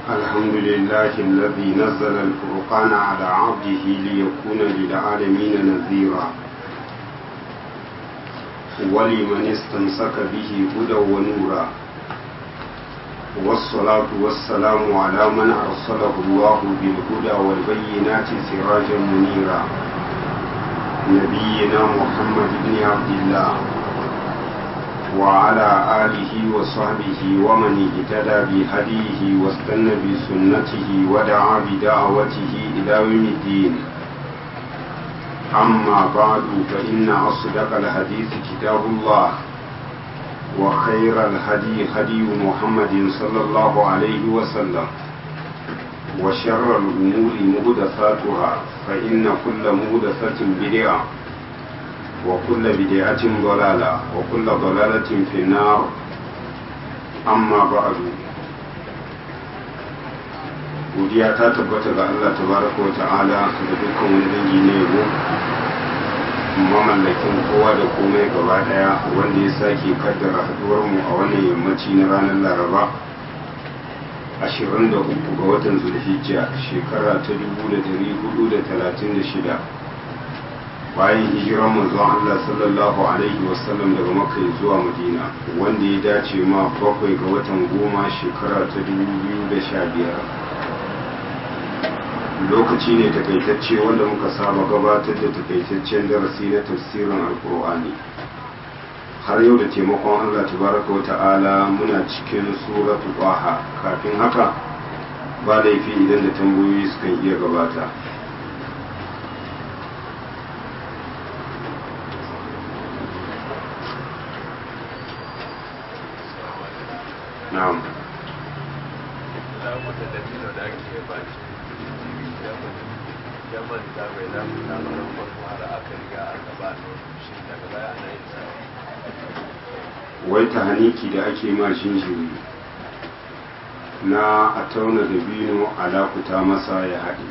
الحمد لله الذي نزل الفرقان على عبده ليكون للعالمين نذيرا ولمن استمسك به هدى ونورا والصلاة والسلام على من أرسله الله بالهدى والبينات سراجا منيرا نبينا محمد بن عبد الله وعلى آله وصحبه ومن اهتدى بهديه واستنى بسنته ودعا بدعوته إلى يوم الدين أما بعد فإن أصدق الحديث كتاب الله وخير الهدي هدي محمد صلى الله عليه وسلم وشر الأمور مهدثاتها فإن كل مهدثة بدعة وكل بدعة ضلالة وكل ضلالة في النار أما بعد godiya ta tabbata ga Allah tabaraka wa ta'ala da dukkan wani dangi ne yabo mamallakin kowa da komai gaba daya wanda ya sake kaddara haduwar mu a wannan yammaci na ranar laraba 23 ga watan zulhijja shekara ta 1436 bayan hijiran manzon Allah sallallahu alaihi wasallam daga makka zuwa madina wanda ya dace ma bakwai ga watan goma shekara ta 2015 lokaci ne takaitacce wanda muka saba gabatar da takaitaccen darasi na tafsirin alkur'ani har yau da taimakon Allah tabaraka wa ta'ala muna cikin suratu baha kafin haka ba laifi idan da tambayoyi sukan iya gabata na'am wai ta haniki da ake ma shinshiri na a tauna da bino alakuta masa ya haɗe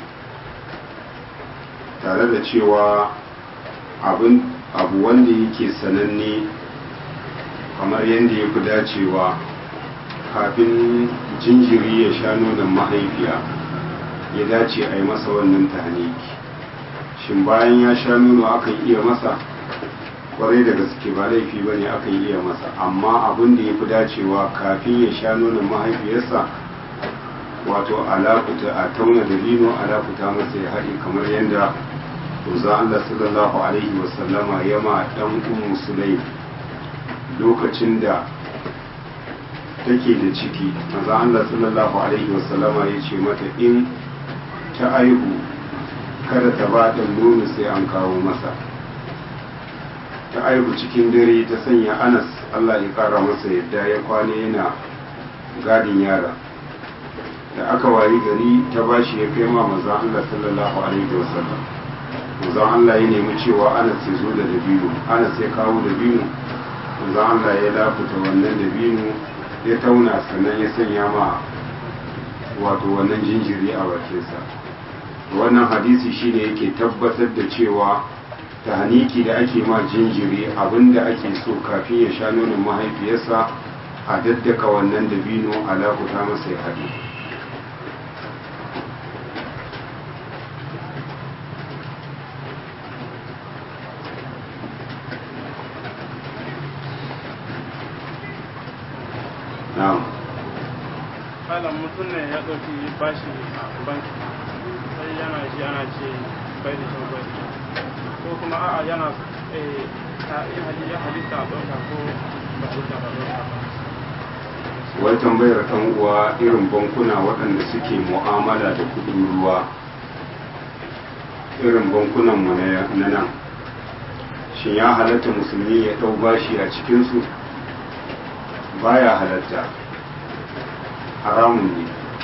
tare da cewa abu wanda yake sananne kamar yadda ya fi dacewa kafin jinjiri ya sha nonon mahaifiya ya dace a yi masa wannan tahaniki shin bayan ya sha nono akan iya masa kwarai da gaske ba laifi ba ne akan iya masa amma abin da ya fi dacewa kafin ya sha nonon mahaifiyarsa wato alakuta a tauna da lino alakuta masa ya haɗe kamar yadda za Allah sallallahu alaihi wasallama ya ma ɗan ummu sulai lokacin da take da ciki maza Allah sallallahu alaihi wasallama ya ce mata in ta aihu kada ta ba da nono sai an kawo masa ta aihu cikin dare ta sanya anas Allah ya kara masa yadda ya kwane yana gadin yara da aka wayi gari ta bashi ya kai ma maza Allah sallallahu alaihi wasallam maza Allah ya nemi cewa anas ya zo da dabino anas ya kawo dabino maza Allah ya lafuta wannan dabino ya tauna sannan ya sanya ma wato wannan jinjiri a bakinsa wannan hadisi shine yake tabbatar da cewa ta haniki da ake ma jinjiri abinda ake so kafin ya sha nonon mahaifiyarsa a daddaka wannan dabino alakuta masa ya haɗe na'am malam mutum ne ya ɗauki bashi a banki sai yana shi ana ce bai da shan bai ko kuma a'a yana ya halitta a ɗauka ko ba halitta ba ɗauka ba wai tambayar ɗan uwa irin bankuna waɗanda suke mu'amala da kuɗin ruwa irin bankunan mu na nan shin ya halatta musulmi ya ɗau bashi a cikinsu baya halatta haramun ne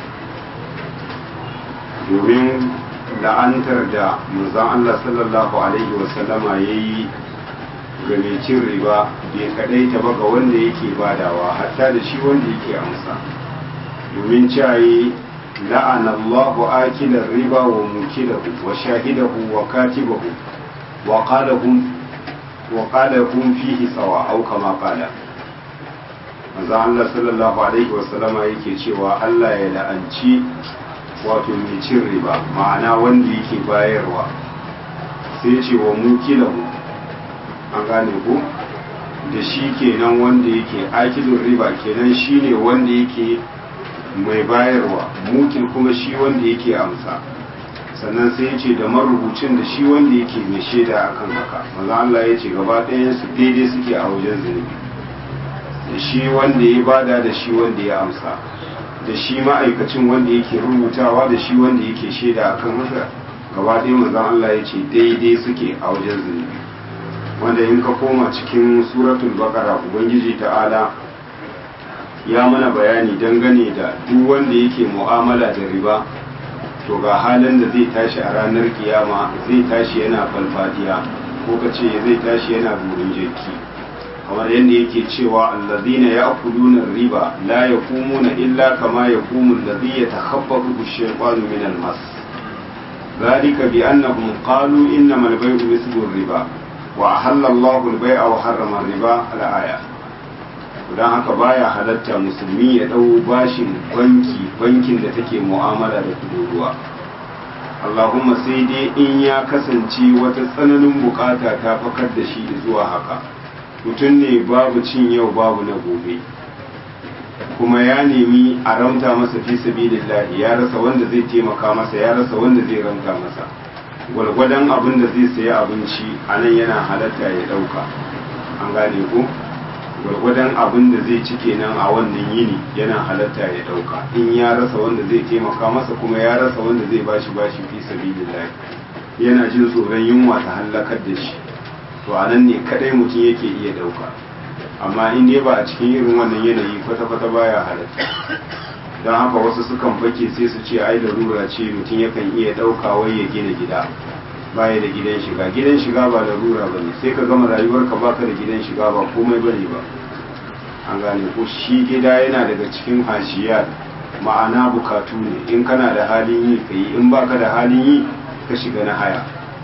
domin la'antar da manzon Allah sallallahu alaihi wasallama ya yi ga mai cin riba bai kadai ta ba ga wanda yake badawa hatta da shi wanda yake amsa domin cayi la'ana Allahu akilar riba wa mukilahu wa shahidahu wa katibahu wa qalahum wa qalahum fihi sawa au kama qala manzo Allah sallallahu alaihi wasallama yake cewa Allah ya la'anci wato mai cin riba ma'ana wanda yake bayarwa sai ce wa mukilahu an gane ku da shi kenan wanda yake akilin riba kenan shine wanda yake mai bayarwa mukil kuma shi wanda yake amsa sannan sai ya ce da marubucin da shi wanda yake mai shaida akan haka maza Allah ya ce gaba ɗayan su daidai suke a wajen zunubi da shi wanda ya bada da shi wanda ya amsa da shi ma'aikacin wanda yake rubutawa da shi wanda yake shaida akan haka gaba ɗaya maza Allah ya ce daidai suke a wajen zunubi wanda in ka koma cikin suratul baqara ubangiji ta'ala ya mana bayani dangane da duk wanda yake mu'amala da riba to ga halin da zai tashi a ranar kiyama zai tashi yana falfadiya ko ka ce zai tashi yana burin jirki kamar yadda yake cewa allazina ya'kuluna riba la yaqumuna illa kama yaqumu allazi yatakhabbathu ash-shaytanu min al-mas ذلك بأنهم قالوا إنما البيع مثل الربا وأحل الله البيع وحرم الربا الآية don haka baya halatta musulmi ya ɗau bashin banki bankin da take mu'amala da kuduruwa allahumma sai dai in ya kasance wata tsananin bukata ta fakar da shi zuwa haka mutum ne babu cin yau babu na gobe kuma ya nemi a ramta masa fi sabilillahi ya rasa wanda zai taimaka masa ya rasa wanda zai ramta masa gwalgwadon abin da zai sayi abinci a nan yana halatta ya ɗauka an gane ko gwargwadon abin da zai ci kenan a wannan yini yana halatta ya dauka in ya rasa wanda zai taimaka masa kuma ya rasa wanda zai bashi bashi fi sabilillah yana jin tsoron yunwa ta halakar da shi to a nan ne kadai mutum yake iya dauka amma in dai ba a cikin irin wannan yanayi kwata-kwata baya halatta don haka wasu sukan fake sai su ce ai larura ce mutum yakan iya dauka wai ya gina gida baya da gidan shiga gidan shiga ba larura ba ne sai ka gama rayuwarka baka da gidan shiga ba komai ba ne ba an gane ko shi gida yana daga cikin hashiyar ma'ana bukatu ne in kana da halin yi ka yi in baka da halin yi ka shiga na haya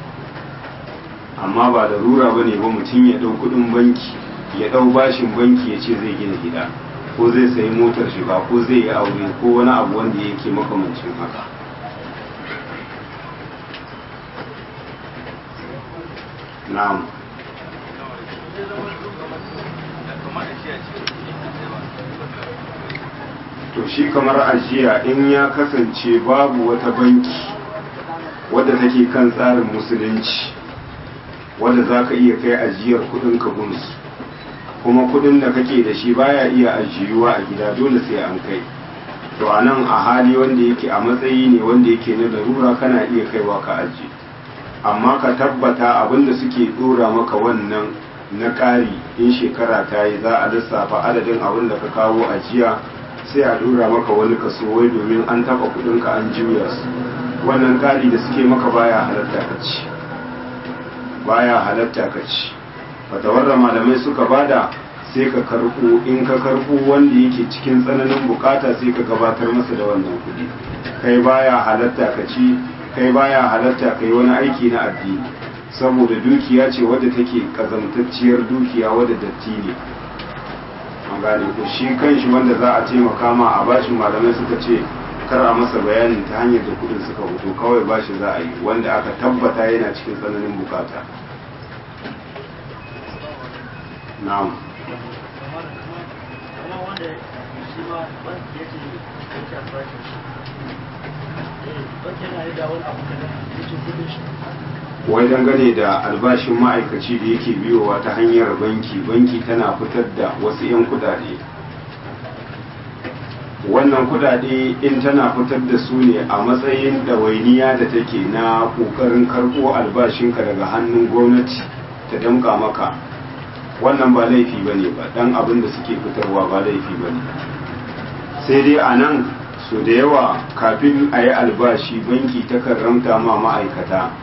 amma ba larura ba ne ba mutum ya ɗau kuɗin banki ya ɗau bashin banki ya ce zai gina gida ko zai sayi motar shiga ko zai yi aure ko wani abu wanda yake makamancin haka na'am to shi kamar ajiya in ya kasance babu wata banki wadda take kan tsarin musulunci wadda za ka iya kai ajiyar kudin gunsu kuma kudin da kake da shi baya iya ajiyuwa a gida dole sai an kai to a nan a hali wanda yake a matsayi ne wanda yake na larura kana iya kaiwa ka ajiye amma ka tabbata abinda suke dora maka wannan na ƙari in shekara ta yi za a lissafa adadin abin da ka kawo ajiya sai a dora maka wani kaso wai domin an taba kudinka an juya su wannan ƙari da suke maka baya halatta ka ci baya halatta ka ci fatawar da malamai suka bada sai ka karɓo in ka karɓo wanda yake cikin tsananin bukata sai ka gabatar masa da wannan kuɗi kai baya halatta ka ci kai baya halatta kai wani aiki na addini saboda dukiya ce wadda take kazamtacciyar dukiya wadda datti ne an gane ko shi kanshi wanda za a taimaka ma a bashin malamai suka ce kar a masa bayanin ta hanyar da kudin suka fito kawai bashi za a yi wanda aka tabbata yana cikin tsananin bukata na'am wai dangane da albashin ma'aikaci da yake biyowa ta hanyar banki banki tana fitar da wasu 'yan kudade wannan kudade in tana fitar da su ne a matsayin ɗawainiya da take na ƙoƙarin karɓo albashinka daga hannun gwamnati ta damƙa maka wannan ba laifi ba ne ba ɗan abin da suke fitarwa ba laifi ba ne sai dai a nan so da yawa kafin a yi albashi banki ta ramta ma ma'aikata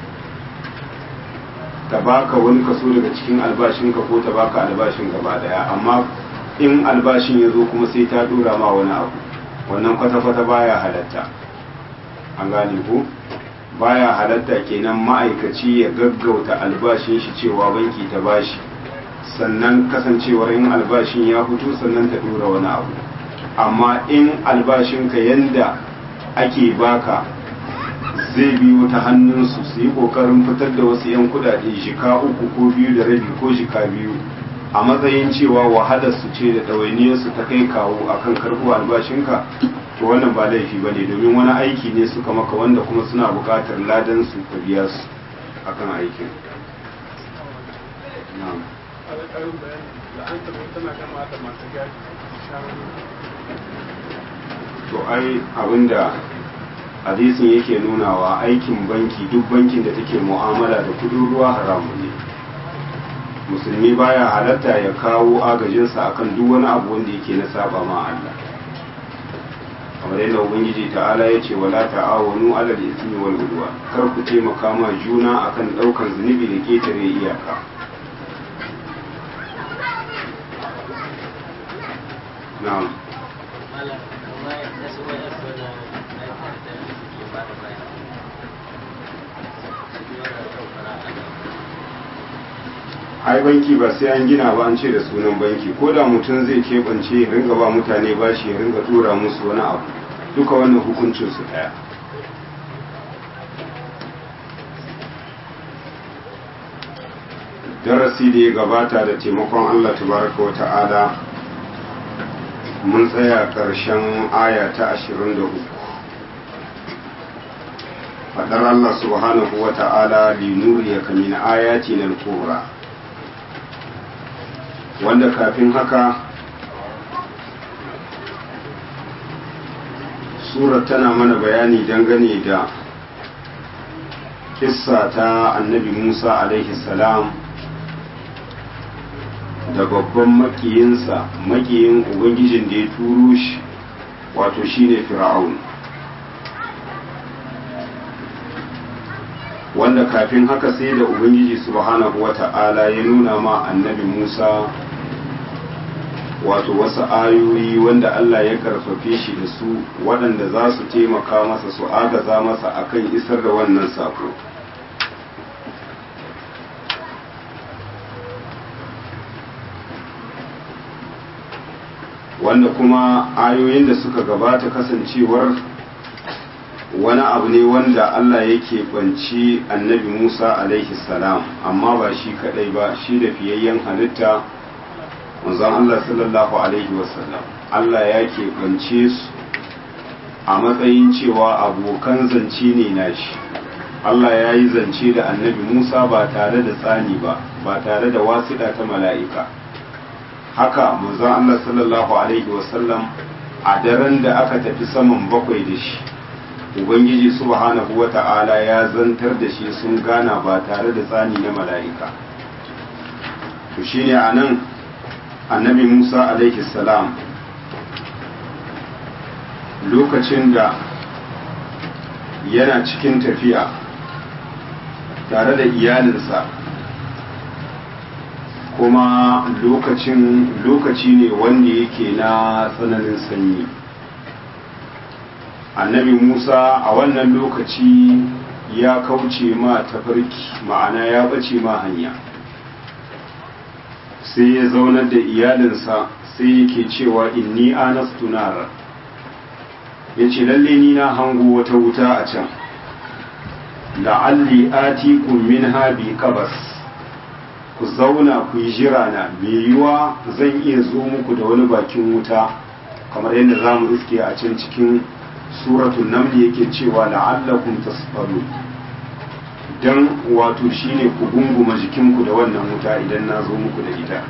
ta baka wani kaso daga cikin albashinka ko ta baka albashin gaba daya amma in albashin ya zo kuma sai ta dora ma wani abu wannan kwata-kwata baya halatta an gane ko baya halatta kenan ma'aikaci ya gaggauta albashin shi cewa banki ta bashi sannan kasancewar in albashin ya fito sannan ta dora wani abu amma in albashinka yanda ake baka zai biyo ta hannunsu su yi kokarin fitar da wasu 'yan kudade shika uku ko biyu da rabi ko shika biyu a matsayin cewa wahalar su ce da ɗawainiyarsu ta kai kawo akan karɓo albashinka to wannan ba laifi ba ne domin wani aiki ne suka maka wanda kuma suna buƙatar ladan su ka biya su akan aikin na'am to ai abinda hadisin yake nunawa aikin banki duk bankin da take mu'amala da kudin ruwa haramu ne musulmi baya halatta ya kawo agajinsa akan duk wani abu wanda yake na saba ma Allah kamar yadda ubangiji ta'ala ya ce wala ta'awanu alal ismi wal udwa kar ku taimaka ma juna akan daukan zunubi da ketare iyaka na'am ai banki ba sai an gina ba an ce da sunan banki ko da mutum zai keɓance ya ringa ba mutane bashi ya ringa tura musu wani abu duka wannan hukuncin su ɗaya darasi da ya gabata da taimakon allah tabaraka wa ta'ala mun tsaya ƙarshen aya ta ashirin da uku faɗar allah subhanahu wa ta'ala linuriyaka min ayatina al-kubra wanda kafin haka surar tana mana bayani dangane da kissa ta annabi musa alaihi salam da babban makiyinsa makiyin ubangijin da ya turo shi wato shine fir'aun wanda kafin haka sai da ubangiji subhanahu wata'ala ya nuna ma annabi musa wato wasu ayoyi wanda Allah ya karfafe shi da su waɗanda za su taimaka masa su agaza masa akan isar da wannan sako wanda kuma ayoyin da suka gabata kasancewar wani abu ne wanda Allah yake banci annabi Musa alaihi salam amma ba shi kadai ba shi da fiyayyen halitta manzon Allah sallallahu alaihi wasallam Allah ya keɓance su a matsayin cewa abokan zance ne nashi Allah ya yi zance da annabi Musa ba tare da tsani ba ba tare da wasiɗa ta mala'ika haka manzon Allah sallallahu alaihi wasallam a daren da aka tafi saman bakwai da shi ubangiji subhanahu wata'ala ya zantar da shi sun gana ba tare da tsani na mala'ika to shine anan annabi musa alaihi salam lokacin da yana cikin tafiya tare da iyalinsa kuma lokacin lokaci ne wanda yake na tsananin sanyi annabi musa a wannan lokaci ya kauce ma tafarki ma'ana ya bace ma hanya sai ya zaunar da iyalinsa sai yake cewa inni anastu nara ya ce lalle ni na hango wata wuta a can la'alli atikum minha bi qabas ku zauna ku yi jira na mai yiwa zan iya zo muku da wani bakin wuta kamar yadda za mu iske a can cikin suratun namli yake cewa la'allakum tasfaru dan wato shine ku gunguma jikinku da wannan wuta idan na zo muku da ita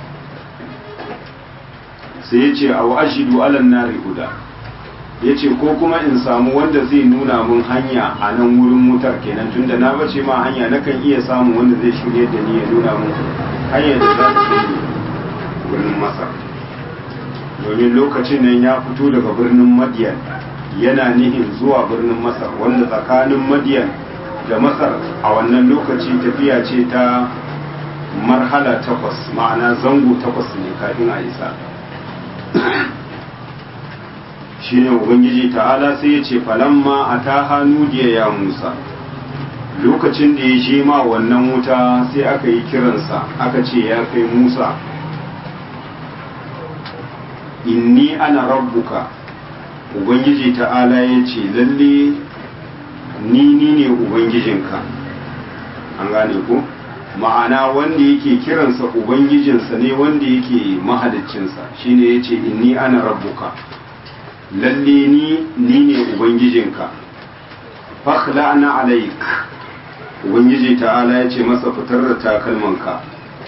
sai ya ce a wa'ashidu alan nari huda ya ce ko kuma in samu wanda zai nuna mun hanya a nan wurin wutar kenan tunda na bace ma hanya nakan iya samun wanda zai shirye da ni ya nuna mun hanyar da za ta kai wurin masar domin lokacin nan ya fito daga birnin madiyan yana nihin zuwa birnin masar wanda tsakanin madiyan da masar a wannan lokaci tafiya ce ta marhala takwas ma'ana zango takwas ne kafin a isa shine ubangiji ta'ala sai ya ce falamma a ta hannu ya musa lokacin da ya je ma wannan wuta sai aka yi kiransa aka ce ya kai musa inni ana rabbuka ubangiji ta'ala ya ce lalle ni ni ne ubangijinka an gane ku ma'ana wanda yake kiransa ubangijinsa ne wanda yake mahaliccinsa shine ya ce inni ana rabbuka lalle ni ni ne ubangijinka fakhla'na alaik ubangiji ta'ala ya ce masa fitar da takalmanka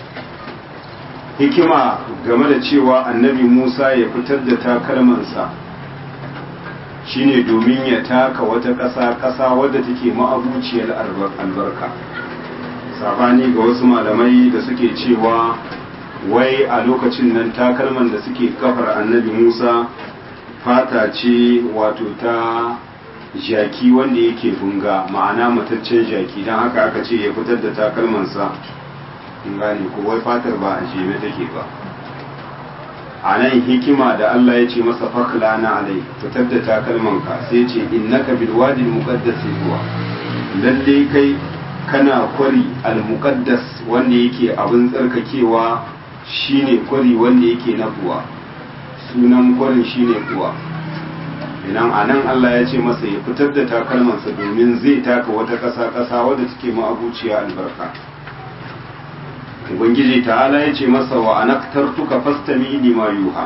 hikima game da cewa annabi musa ya fitar da takalmansa shine domin ya taka wata ƙasa ƙasa wadda take ma'abuciyar albarka sabani ga wasu malamai da suke cewa wai a lokacin nan takalman da suke kafar annabi musa fata ce wato ta jaki wanda yake bunga ma'ana mataccen jaki don haka aka ce ya fitar da takalmansa in gane ko wai fatar ba a jeme take ba a nan hikima da Allah ya ce masa fakla na alai fitar da takalmanka sai ce innaka bil wadi muqaddas huwa lalle kai kana kwari al muqaddas wanda yake abin tsarkakewa shine kwari wanda yake na kuwa sunan kwarin shine kuwa idan a nan Allah ya ce masa ya fitar da takalmansa domin zai taka wata ƙasa ƙasa wadda take ma'abuciya albarka ubangiji ta'ala ya ce masa wa anaktartuka fastami lima yuha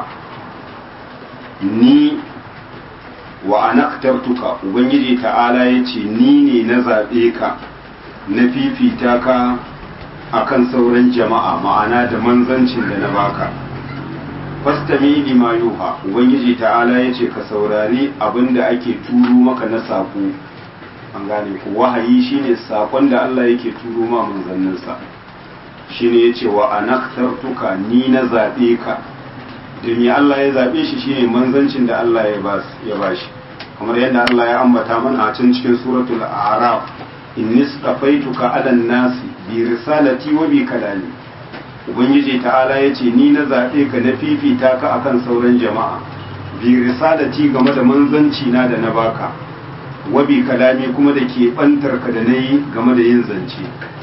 ni wa anaktartuka ubangiji ta'ala ya ce ni ne na zaɓe ka na fifita ka akan sauran jama'a ma'ana da manzancin da na baka fastami lima yuha ubangiji ta'ala ya ce ka saurari abin da ake turo maka na saƙo an gane ku wahayi shine saƙon da Allah yake turo ma manzanninsa shine ya ce wa anaktartuka ni na zaɓe ka domin Allah ya zaɓe shi shine manzancin da Allah ya ba shi kamar yadda Allah ya ambata mana a can cikin suratul a'raf inni stafaituka ala nasi bi risalati wa bi kalami ubangiji ta'ala ya ce ni na zaɓe ka na fifita ka akan sauran jama'a bi risalati game da manzanci na da na baka wa bi kalami kuma da ke bantar ka da na yi game da yin zance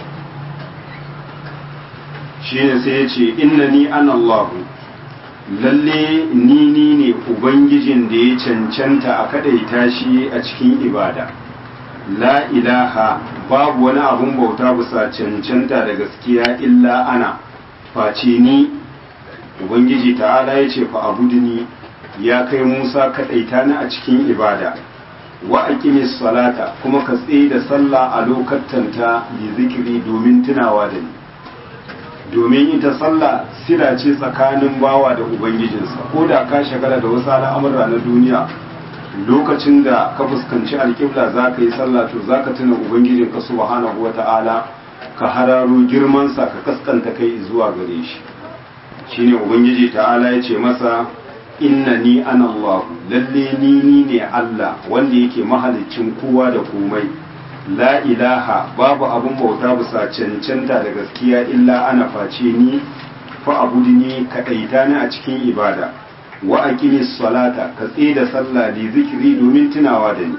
shine sai ya ce inna ni an Allahu lalle ni ni ne ubangijin da ya cancanta a kadaita shi a cikin ibada la ilaha babu wani abun bauta bisa cancanta da gaskiya illa ana face ni ubangiji ta'ala ya ce fa abuduni ya kai musa kadaita ni a cikin ibada wa aqimis salata kuma ka tsaye da sallah a lokatanta li zikiri domin tunawa da ni domin ita sallah sila ce tsakanin bawa da ubangijinsa ko da ka shagala da wasu al'amura na duniya lokacin da ka fuskanci alƙibla za ka yi sallah to za ka tuna ubangijinka subhanahu wa ta'ala ka hararo girmansa ka kaskanta kai zuwa gare shi shine ubangiji ta'ala ya ce masa inna ni ana Allah lalle ni ni ne Allah wanda yake mahaliccin kowa da komai la ilaha babu abun bauta bisa cancanta da gaskiya illa ana face ni fa abudni kadaita ni a cikin ibada wa aqimis salata ka da sallah li zikri domin tunawa da ni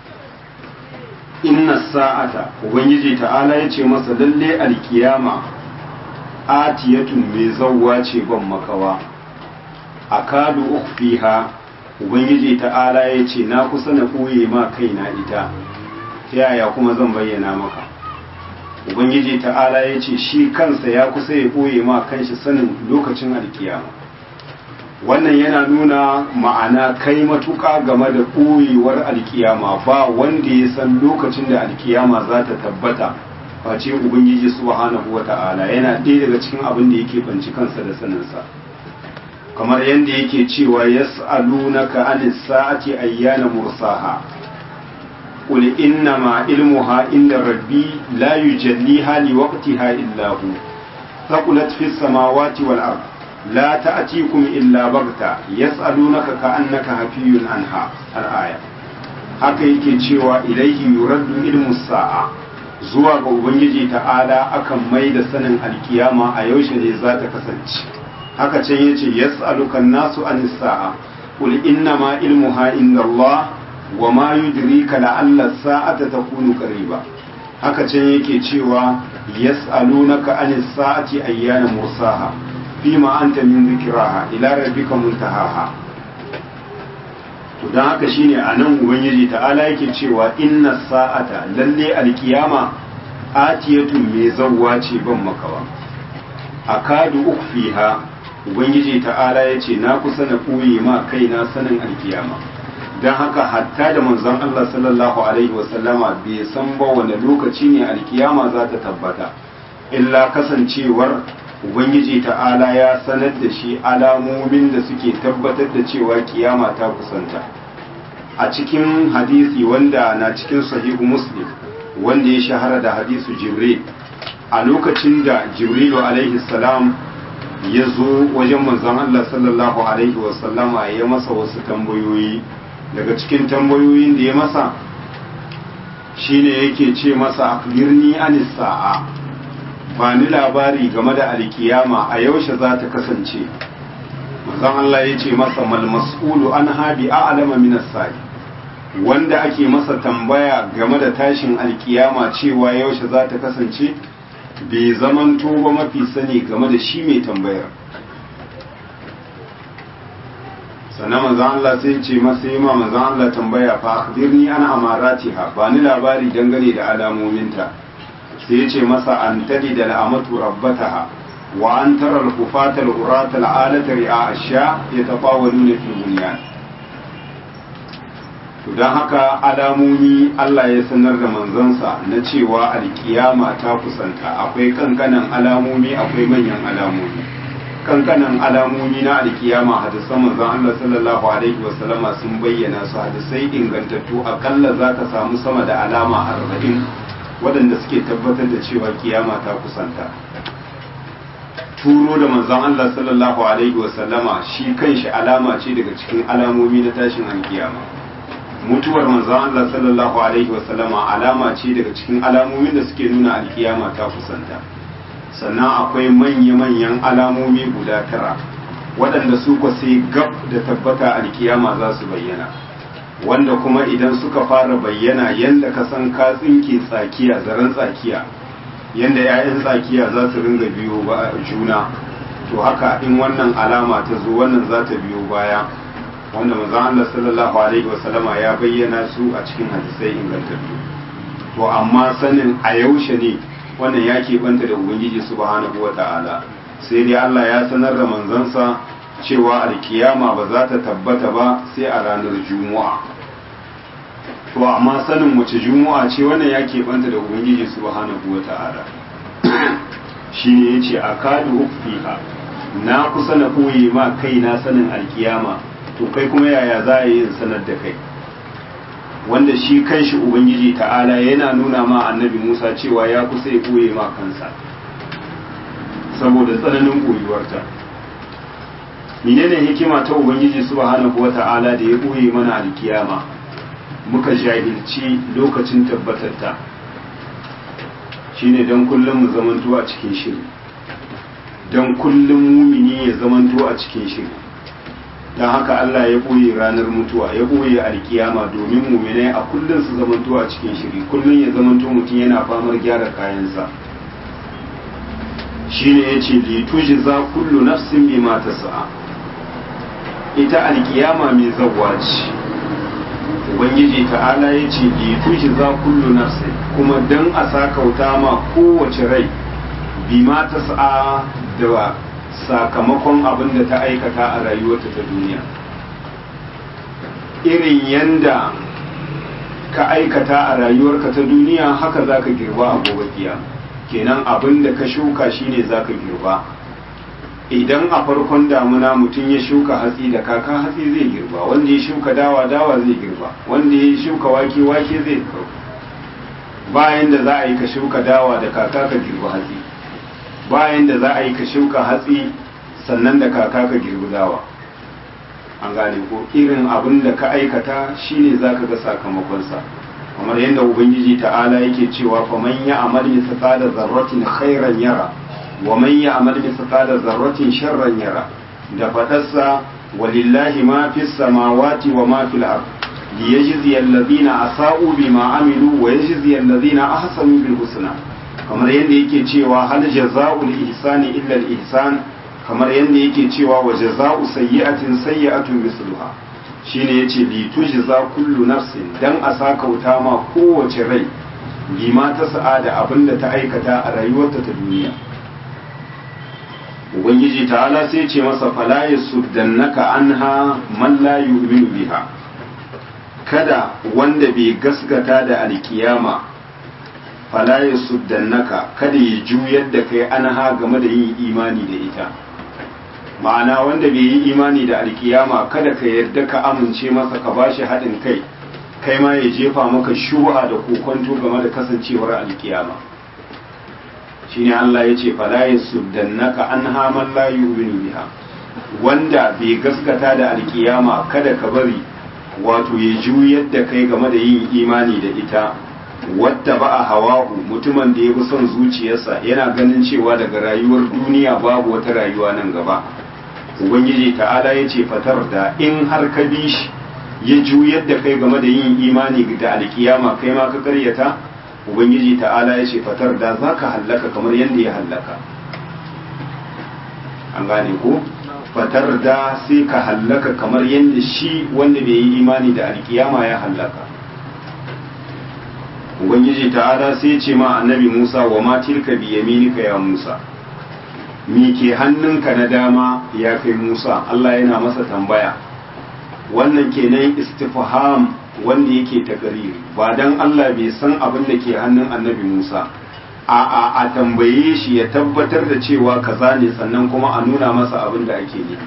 inna sa'ata ubangiji ta'ala yace masa lalle alkiyama atiyatun mai zawwa ce ban makawa akadu ukhfiha ubangiji ta'ala yace na kusa na koye ma kaina ita ta yaya kuma zan bayyana maka ubangiji ta'ala ya ce shi kansa ya kusa ya ɓoye ma kanshi sanin lokacin alkiyama wannan yana nuna ma'ana kai matuƙa game da ɓoyewar alkiyama ba wanda ya san lokacin da alkiyama za ta tabbata face ubangiji subhanahu wa ta'ala yana ɗaya daga cikin abin da yake banci kansa da saninsa kamar yadda yake cewa yas'alunaka anis sa'ati ayyana mursaha قل إنما علمها عند ربي لا يجليها لوقتها إلا هو ثقلت في السماوات والأرض لا تأتيكم إلا بغتة يسألونك كأنك هفي عنها الآية haka yake cewa ilaihi yuraddu ilmu sa'a zuwa ga ubangiji ta'ala akan mai da sanin alkiyama a yaushe ne za ta kasance haka can yace yas'aluka nasu anis sa'a qul innama ilmuha inda Allah wa ma yudrika la'alla sa'ata takunu qariba haka can yake cewa yas'alunaka anis sa'ati ayyana mursaha fima anta min dhikraha ila rabbika muntahaha to dan haka shine anan ubangiji ta'ala yake cewa inna sa'ata lalle alkiyama atiyatun mai zawwa ce ban makawa akadu ukfiha ubangiji ta'ala yace na kusa na koyi ma kaina sanin alkiyama don haka hatta da manzon Allah sallallahu alaihi wasallama bai san ba wani lokaci ne alkiyama za ta tabbata illa kasancewar ubangiji ta'ala ya sanar da shi alamomin da suke tabbatar da cewa kiyama ta kusanta a cikin hadisi wanda na cikin sahihu muslim wanda ya shahara da hadisu jibril a lokacin da jibrilu alaihi salam ya zo wajen manzon Allah sallallahu alaihi wasallama ya masa wasu tambayoyi daga cikin tambayoyin da ya masa shine yake ce masa akbirni anis sa'a ba ni labari game da alkiyama a yaushe za ta kasance manzon Allah ya ce masa mal mas'ulu an habi a'lama min as-sa'i wanda ake masa tambaya game da tashin alkiyama cewa yaushe za ta kasance bai zamanto ba mafi sani game da shi mai tambayar sannan manzan Allah sai ce masa yi ma manzan Allah tambaya fa akhbirni ana amaratiha ba ni labari dangane da alamominta sai ya ce masa an tadi da al'amatu rabbataha wa an tara al-kufata al-urata al-alata ri'a asha yatafawaluna fi bunyan to dan haka alamomi Allah ya sanar da manzansa na cewa alkiyama ta kusanta akwai kankanan alamomi akwai manyan alamomi kankanan alamomi na alkiyama hadisan manzon Allah sallallahu alaihi wasallama sun bayyana su hadisai ingantattu akalla za ka samu sama da alama arba'in waɗanda suke tabbatar da cewa kiyama ta kusanta turo da manzon Allah sallallahu alaihi wasallama shi kanshi alama ce daga cikin alamomi na tashin alkiyama mutuwar manzon Allah sallallahu alaihi wasallama alama ce daga cikin alamomin da suke nuna alkiyama ta kusanta sannan akwai manya-manyan alamomi guda tara waɗanda su kwa sai gab da tabbata alkiyama za su bayyana wanda kuma idan suka fara bayyana yadda ka san ka tsinke tsakiya zaren tsakiya yadda 'ya'yan tsakiya za su ringa biyo ba juna to haka in wannan alama ta zo wannan za ta biyo baya wanda manzon Allah sallallahu alaihi wasallama ya bayyana su a cikin hadisai ingantattu to amma sanin a yaushe ne wannan ya keɓanta da ubangiji subhanahu wa ta'ala sai dai Allah ya sanar da manzansa cewa alkiyama ba za ta tabbata ba sai a ranar juma'a to amma sanin wace juma'a ce wannan ya keɓanta da ubangiji subhanahu wa ta'ala shi ne ya ce a kadu fiha na kusa na koyi ma kai na sanin alkiyama to kai kuma yaya za a yi sanar da kai wanda shi kanshi ubangiji ta'ala yana nuna ma annabi musa cewa ya kusa ya koye ma kansa saboda tsananin koyuwarta menene hikima ta ubangiji subhanahu wa ta'ala da ya koye mana alkiyama muka jahilci lokacin tabbatarta shine don kullum mu zamanto a cikin shiri don kullum mumini ya zamanto a cikin shiri don haka Allah ya ɓoye ranar mutuwa ya ɓoye alkiyama domin muminai a kullum su zamanto a cikin shiri kullum ya zamanto mutum yana famar gyara kayansa shine ya ce lituji za kullu nafsin bi mata sa'a ita alkiyama mai zawwa ce ubangiji ta'ala ya ce lituji za kullu nafsin kuma dan a sakauta ma kowace rai bi mata sa'a da sakamakon abin da ta aikata a rayuwarta ta duniya irin yanda ka aikata a rayuwarka ta duniya haka za ka girba a gobe kiyama kenan abin da ka shuka shine za ka girba idan a farkon damuna mutum ya shuka hatsi da kaka hatsi zai girba wanda ya shuka dawa dawa zai girba wanda ya shuka wake wake zai bayan da za a yi ka shuka dawa da kaka ka girba hatsi bayan da za a yi ka shuka hatsi sannan da kaka ka girbi dawa an gane ko irin abin da ka aikata shine za ka ga sakamakonsa kamar yadda ubangiji ta'ala yake cewa fa man ya amal mithqala zarratin khairan yara wa man ya amal mithqala zarratin sharran yara da fadarsa walillahi ma fis samawati wa ma fil ard liyajzi alladhina asa'u bima amilu wa yajzi alladhina ahsanu bil husna kamar yadda yake cewa hal jazaa'ul ihsani illa al ihsan kamar yadda yake cewa wa jazaa'u sayyi'atin sayyi'atun misluha shine yace li tujza kullu nafsin dan a sakauta ma kowace rai bima ta sa'ada abinda ta aikata a rayuwarta ta duniya ubangiji ta'ala sai ce masa fala yasuddannaka anha man la yu'minu biha kada wanda bai gaskata da alkiyama fala yasuddannaka kada ya juyar da kai anha game da yin imani da ita ma'ana wanda bai yi imani da alkiyama kada ka yarda ka amince masa ka bashi haɗin kai kai ma ya jefa maka shuha da kokonto game da kasancewar alkiyama shine Allah ya ce fala yasuddannaka anha man la yu'minu biha wanda bai gaskata da alkiyama kada ka bari wato ya juyar da kai game da yin imani da ita wadda ba a hawahu mutumin da ya fi son zuciyarsa yana ganin cewa daga rayuwar duniya babu wata rayuwa nan gaba ubangiji ta'ala ya ce fatar da in har ka bi shi ya juyar da kai game da yin imani da alkiyama kai ma ka karyata ubangiji ta'ala ya ce fatar da za ka hallaka kamar yadda ya hallaka an gane ko fatar da sai ka hallaka kamar yadda shi wanda bai yi imani da alkiyama ya hallaka ubangiji ta'ala sai ya ce ma annabi musa wa ma tilka bi yaminika ya musa mi ke hannunka na dama ya kai musa allah yana masa tambaya wannan kenan istifham wanda yake takariri ba dan Allah bai san abin da ke hannun annabi Musa a a a tambaye shi ya tabbatar da cewa kaza ne sannan kuma a nuna masa abin da ake nufi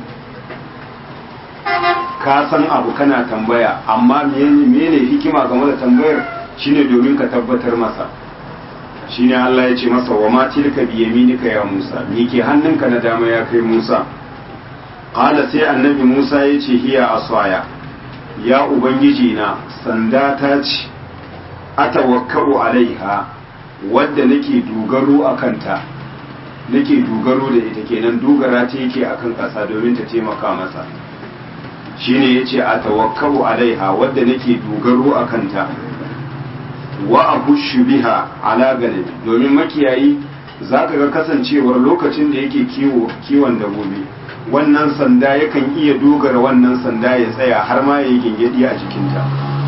ka san abu kana tambaya amma menene hikima game da tambayar shine domin ka tabbatar masa shine Allah ya ce masa wa ma tilka bi yaminika ya Musa me ke hannunka na dama ya kai Musa qala sai annabi Musa ya ce hiya asaya ya ubangiji na sanda ta ce atawakkau alaiha wadda nake dogaro a kanta nake dogaro da ita kenan dogara ta yake akan ƙasa domin ta taimaka masa shine yace atawakkau alaiha wadda nake dogaro a kanta wa abushu biha ala ganabi domin makiyayi zaka ga kasancewar lokacin da yake kiwo kiwon dabbobi wannan sanda yakan iya dogara wannan sanda ya tsaya har ma ya yi gingedi a jikinta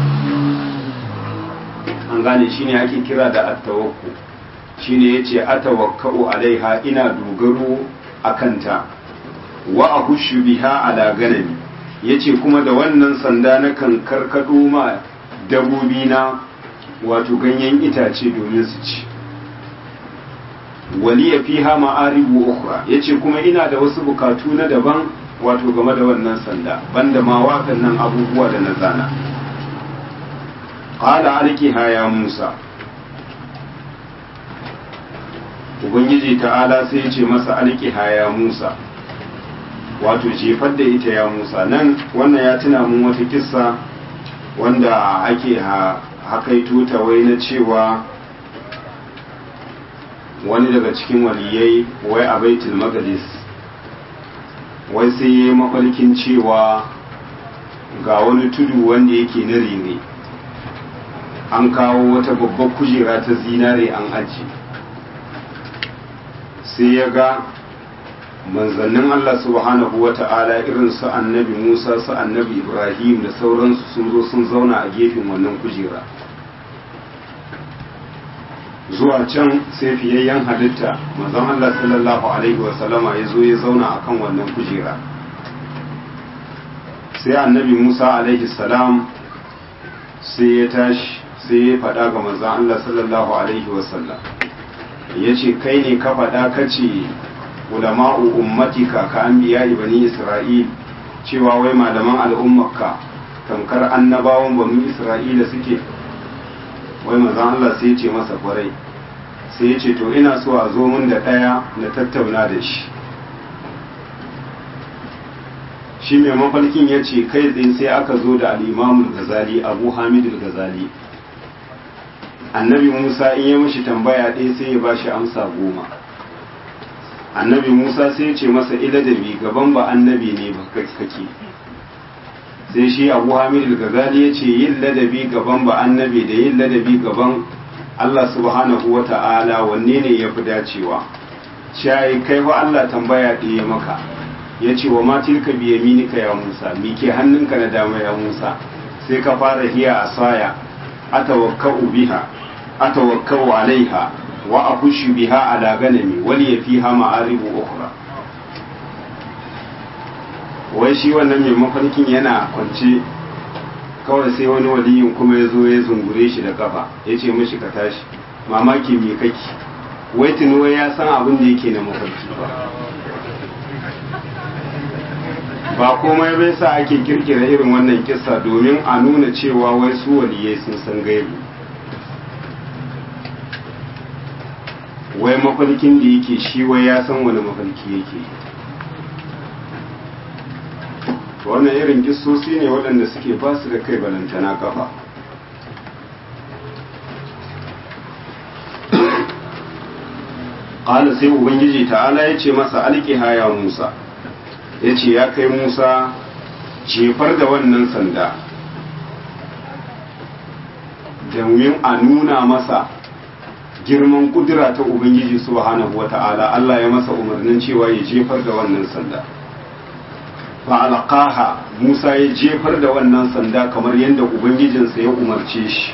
an gane shine ake kira da attawakku shine yace atawakkau alaiha ina dogaro a kanta wa ahushu biha ala ganami yace kuma da wannan sanda na kan karkado ma dabobi na wato ganyen itace domin su ci waliya fiha ma'aribu ukhra yace kuma ina da wasu bukatu na daban wato game da wannan sanda banda ma wakan nan abubuwa da na zana qala alkiha ya musa ubangiji ta'ala sai yace masa alkiha ya musa wato jefar da ita ya musa nan wannan ya tuna mun wata kissa wanda ake hakaito ta wai na cewa wani daga cikin waliyai wai a baitul maqdis wai sai ya yi mafarkin cewa ga wani tudu wanda yake na rere an kawo wata babbar kujera ta zinare an aji sai ya ga manzannin Allah subhanahu wa ta'ala irin su annabi Musa su annabi Ibrahim da sauransu sun zo sun zauna a gefen wannan kujera zuwa can sai fiyayyen halitta manzon Allah sallallahu alaihi wa sallama ya zo ya zauna akan wannan kujera sai annabi Musa alaihi salam sai ya tashi sai ya faɗa ga manzon Allah sallallahu alaihi wa sallam ya ce kai ne ka faɗa ka ce ulama'u ummatika ka anbiya bani isra'il cewa wai malaman al'ummarka tamkar annabawan bani isra'ila suke wai manzon Allah sai ya ce masa kwarai sai ya ce to ina so a zo mun da ɗaya na tattauna da shi shi mai mafarkin ya ce kai tsaye sai aka zo da al'imamun gazali abu hamidul gazali annabi musa in ya mashi tambaya ɗaya sai ya ba shi amsa goma annabi musa sai ya ce masa iladabi gaban ba annabi ne ba kake sai sai shi abu hamid al-ghazali ya ce yin ladabi gaban ba annabi da yin ladabi gaban Allah subhanahu wa ta'ala wanne ne ya fi dacewa shayi kai fa Allah tambaya ɗaya maka ya ce wa matilka biya minika ya musa mi ke hannunka na dama ya musa sai ka fara hiya a saya atawakka'u biha atawakka'u alaiha wa akushu biha ala ganami wali yafiha ma'aribu ukhra wai shi wannan mai mafarkin yana kwance kawai sai wani waliyin kuma ya zo ya zungure shi da kafa ya ce mashi ka tashi mamaki mai kake wai tunuwa ya san abin da yake na mafarki ba ba komai bai sa ake kirkira irin wannan kisa domin a nuna cewa wai su waliyai sun san gaibu wai mafarkin da yake shi wai ya san wani mafarki yake wannan irin kisosi ne waɗanda suke ba su da kai balantana kafa ƙala sai ubangiji ta'ala ya ce masa alƙiha ya musa ya ce ya kai musa jefar da wannan sanda domin a nuna masa girman kudura ta ubangiji subhanahu wa ta'ala Allah ya masa umarnin cewa ya jefar da wannan sanda fa'alƙaha musa ya jefar da wannan sanda kamar yadda ubangijinsa ya umarce shi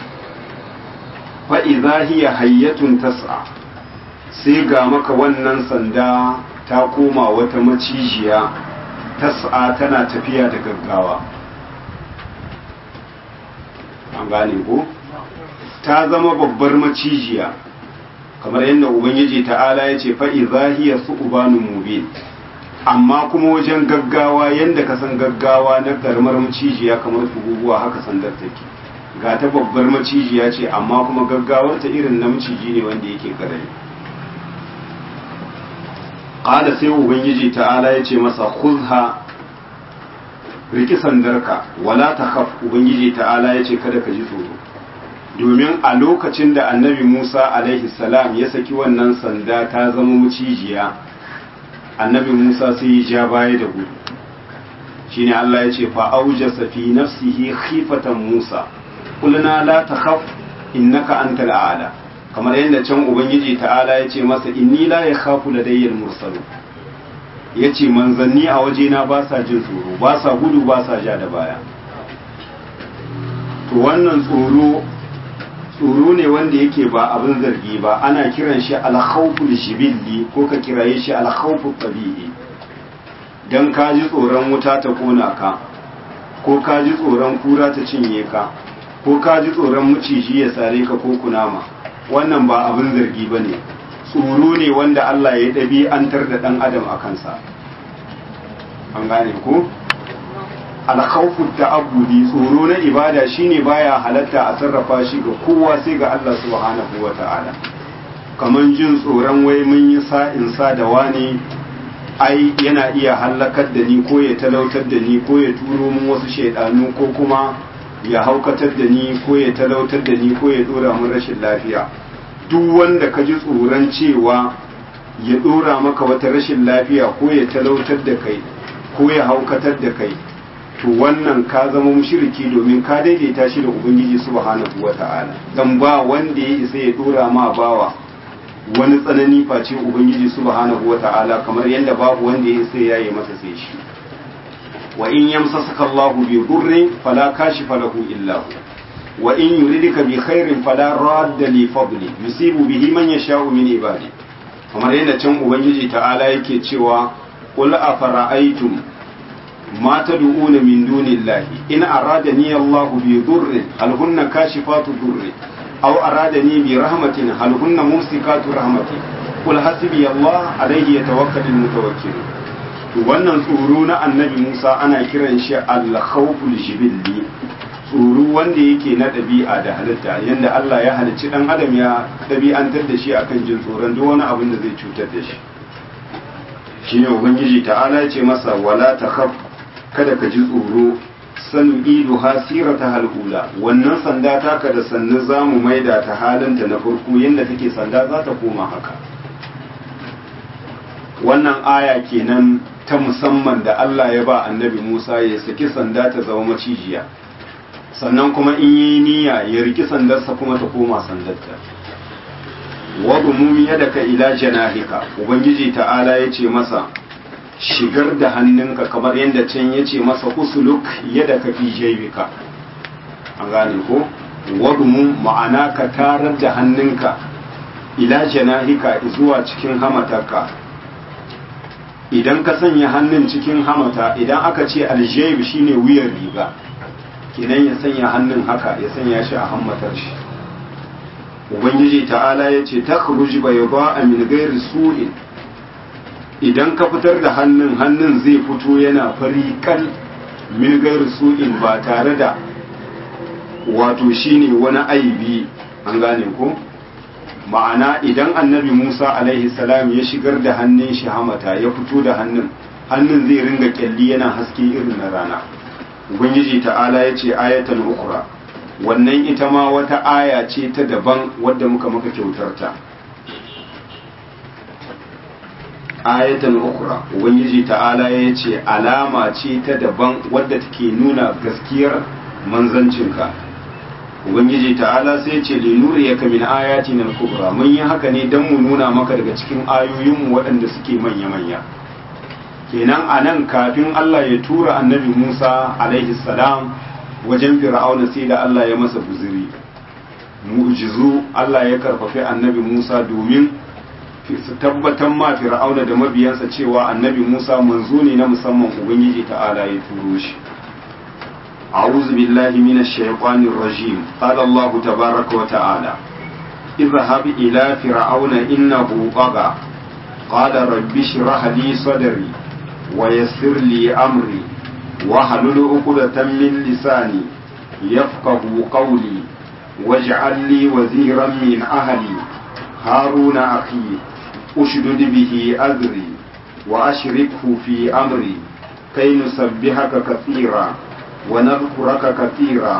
fa'iza hiya hayyatun tas'a sai ga maka wannan sanda ta koma wata macijiya tas'a tana tafiya da gaggawa an gane ko ta zama babbar macijiya kamar yadda ubangiji ta'ala ya ce fa'iza hiya su'ubanun mubin amma kuma wajen gaggawa yadda ka san gaggawa na karamar macijiya kamar tuguguwa haka sandar take ga ta babbar macijiya ce amma kuma gaggawar ta irin na maciji ne wanda yake karami qala sai ubangiji ta'ala ya ce masa khudha riki sandarka wala takhaf ubangiji ta'ala ya ce kada ka ji tsoro domin a lokacin da annabi Musa alaihi salam ya saki wannan sanda ta zama macijiya annabi Musa sai ya ja baya da gudu shine Allah ya ce fa aujasa fi nafsihi khifatan Musa qulna la takhaf innaka antal a'la kamar yadda can ubangiji ta'ala ya ce masa inni la yakhafu ladayyal mursalu yace manzanni a wajena ba sa jin tsoro ba sa gudu ba sa ja da baya to wannan tsoro tsoro ne wanda yake ba abin zargi ba ana kiran shi alkhawful shibilli ko ka kiraye shi alkhawful tabi'i dan ka ji tsoron wuta ta kona ka ko ka ji tsoron kura ta cinye ka ko ka ji tsoron maciji ya sare ka ko kunama wannan ba abin zargi ba ne tsoro ne wanda Allah ya ɗabi'antar da ɗan adam a kansa an gane ko alkhawfu ta'abbudi tsoro na ibada shine baya halatta a sarrafa shi ga kowa sai ga Allah subhanahu wata'ala kaman jin tsoron wai mun yi sa'in sa da wani ai yana iya halakar da ni ko ya talautar da ni ko ya turo mun wasu shaidanu ko kuma ya haukatar da ni ko ya talautar da ni ko ya dora mun rashin lafiya duk wanda ka ji tsoron cewa ya dora maka wata rashin lafiya ko ya talautar da kai ko ya haukatar da kai to wannan ka zama mushriki domin ka daidaita shi da ubangiji subhanahu wata'ala dan ba wanda ya isa ya dora ma bawa wani tsanani face ubangiji subhanahu wata'ala kamar yadda babu wanda ya isa ya yi masa sai shi wa in yamsasaka Allahu bi durrin fala kashifa lahu illa hu wa in yuridika bi khairin fala radda li fadli yusibu bihi man yasha'u min ibadi kamar yadda can ubangiji ta'ala yake cewa qul afara'aytum ma tad'una min dunillahi in aradani Allahu bi durrin hal hunna kashifatu durri aw aradani bi rahmatin hal hunna mumsikatu rahmati qul hasbi Allah alayhi yatawakkalul mutawakkilun to wannan tsoro na annabi Musa ana kiran shi al-khawful jibilli tsoro wanda yake na ɗabi'a da halitta yanda Allah ya halicci dan adam ya ɗabi'antar da shi akan jin tsoron duk wani abin da zai cutar da shi shine ubangiji ta'ala ya ce masa wala takhaf kada ka ji tsoro sanu idu hasirata halula wannan sanda taka da sannu zamu maida ta halinta na farko yanda take sanda za ta koma haka wannan aya kenan ta musamman da Allah ya ba annabi Musa ya saki sanda ta zama macijiya sannan kuma in yi niyya ya riki sandarsa kuma ta koma sandarta wadu mumi yadaka ila janahika ubangiji ta'ala ya ce masa shigar da hannunka kamar yadda can ya ce masa usuluk yadaka fi jaybika an gane ko wadu ma'ana ka tarar da hannunka ila janahika zuwa cikin hamatarka idan ka sanya hannun cikin hamata idan aka ce aljayb shine wuyan riga kenan ya sanya hannun haka ya sanya shi a hammatar shi ubangiji ta'ala ya ce takhruj bayda min ghairi su'in idan ka fitar da hannun hannun zai fito yana fari kal min ghairi su'in ba tare da wato shine wani aibi an gane ko ma'ana idan annabi Musa alaihi salam ya shigar da hannun shi hamata ya fito da hannun hannun zai ringa kyalli yana haske irin na rana ubangiji ta'ala ya ce ayatan ukura wannan ita ma wata aya ce ta daban wadda muka maka kyautarta ayatan ukura ubangiji ta'ala ya ce alama ce ta daban wadda take nuna gaskiyar manzancinka ubangiji ta'ala sai ce linuri ya kamin ayati na kubra mun yi haka ne don mu nuna maka daga cikin ayoyinmu waɗanda suke manya-manya kenan a nan kafin Allah ya tura annabi Musa alaihi salam wajen fir'auna sai da Allah ya masa buziri mu'jizu Allah ya karfafi annabi Musa domin su tabbatar ma fir'auna da mabiyansa cewa annabi Musa manzo ne na musamman ubangiji ta'ala ya turo shi أعوذ بالله من الشيطان الرجيم قال الله تبارك وتعالى اذهب إلى فرعون إنه طغى قال رب اشرح لي صدري ويسر لي أمري واحلل عقدة من لساني يفقه قولي واجعل لي وزيرا من أهلي هارون أخي أشدد به أذري وأشركه في أمري كي نسبحك كثيرا ونذكرك كثيرا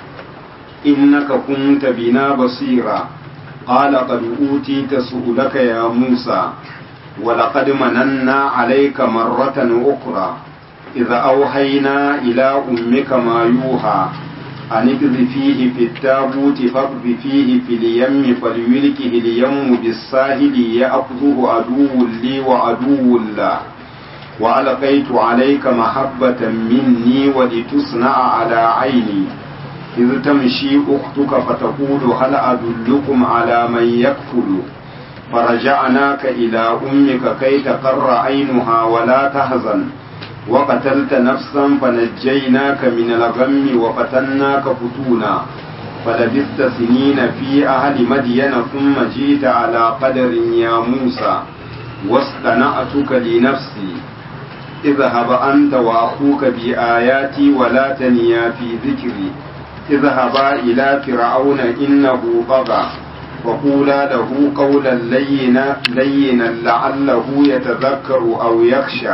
إنك كنت بنا بصيرا قال قد أوتيت سؤلك يا موسى ولقد مننا عليك مرة أخرى إذا أوحينا إلى أمك ما يوحى أن اقذفيه في التابوت فاقذفيه في اليم فليلكه اليم بالساهل يأخذه عدو لي وعدو له وألقيت عليك محبة مني ولتصنع على عيني إذ تمشي أختك فتقول هل أدلكم على من يكفل فرجعناك إلى أمك كي تقر عينها ولا تحزن وقتلت نفسا فنجيناك من الغم وفتناك فتونا فلبثت سنين في أهل مدين ثم جئت على قدر يا موسى واصطنعتك لنفسي اذهب أنت وأخوك بآياتي ولا تنيا في ذكري اذهبا إلى فرعون إنه طغى وقولا له قولا لينا, لينا لعله يتذكر أو يخشى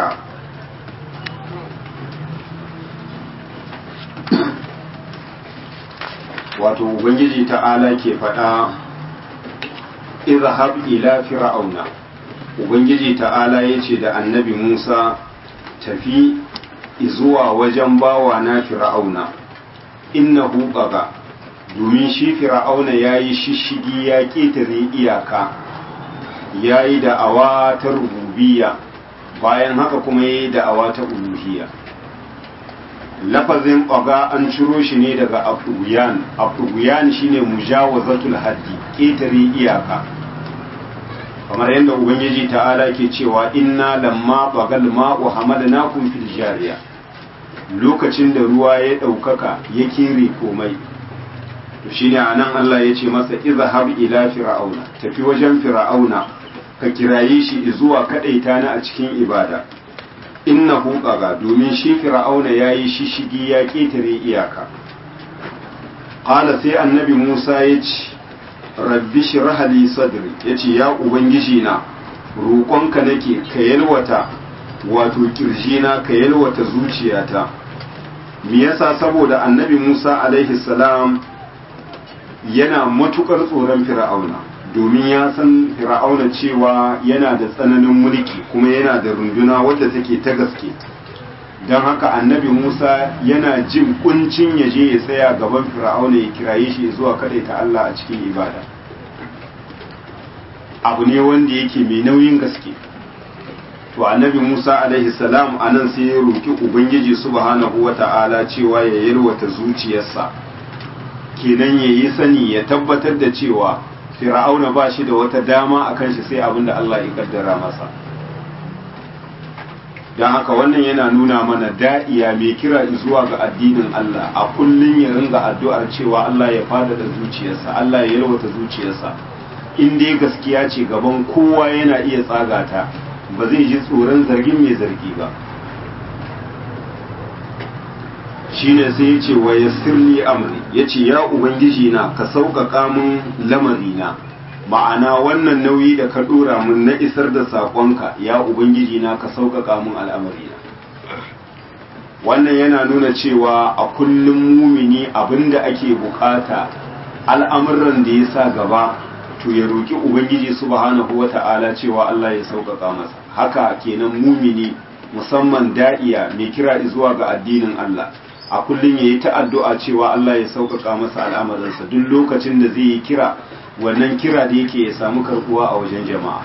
wato ubangiji ta'ala ke faɗa izhab ila fir'auna ubangiji ta'ala ya ce da annabi musa tafi zuwa wajen bawa na fir'auna innahu baga domin shi fir'auna ya yi shishigi ya ƙetare iyaka ya yi da'awa ta rububiya bayan haka kuma ya yi da'awa ta uluhiyya lafazin baga an ciro shi ne daga afuguyan afuguyan shine mujawazatul haddi ƙetare iyaka kamar yadda ubangiji ta'ala ke cewa inna lamma bagal ma'u hamalnakum fil jariya lokacin da ruwa ya ɗaukaka ya kere komai to shine anan Allah ya ce masa izhab ila fir'auna tafi wajen fir'auna ka kiraye shi zuwa kadaita na a cikin ibada innahu qaga domin shi fir'auna yayi shishigi ya ketare iyaka qala sai annabi Musa ya ce rabbi shrah li sadri yace ya ubangiji na roƙonka nake ka yalwata wato kirjina ka yalwata zuciyata me yasa saboda annabi Musa alaihi salam yana matukar tsoron fir'auna domin ya san fir'auna cewa yana da tsananin mulki kuma yana da runduna wadda take ta gaske don haka annabi musa yana jin kuncin ya je ya tsaya gaban fir'auna ya kiraye shi zuwa ta allah a cikin ibada abu ne wanda yake mai nauyin gaske to annabi musa alaihi salam a nan sai ya roki ubangiji subhanahu wata'ala cewa ya yalwata zuciyarsa kenan ya yi sani ya tabbatar da cewa fir'auna ba shi da wata dama a kan shi sai abin da allah ya kaddara masa don haka wannan yana nuna mana da'iya mai kira zuwa ga addinin Allah a kullum ya ringa addu'ar cewa Allah ya fadada zuciyarsa Allah ya yalwata zuciyarsa in dai gaskiya ce gaban kowa yana iya tsagata ba zai ji tsoron zargin mai zargi ba shine sai ya ce wa yassirli amri ya ce ya ubangiji na ka sauƙaƙa min lamarina ma'ana wannan nauyi da ka dora mun na isar da saƙonka ya ubangiji na ka sauƙaƙa mun al'amari wannan yana nuna cewa a kullum mumini abinda ake bukata al'amuran da ya sa gaba to ya roƙi ubangiji subhanahu wata'ala cewa Allah ya sauƙaƙa masa haka kenan mumini musamman da'iya mai kira zuwa ga addinin Allah a kullum ya yi ta addu'a cewa Allah ya sauƙaƙa masa al'amarinsa duk lokacin da zai yi kira wannan kira da yake ya samu karbuwa a wajen jama'a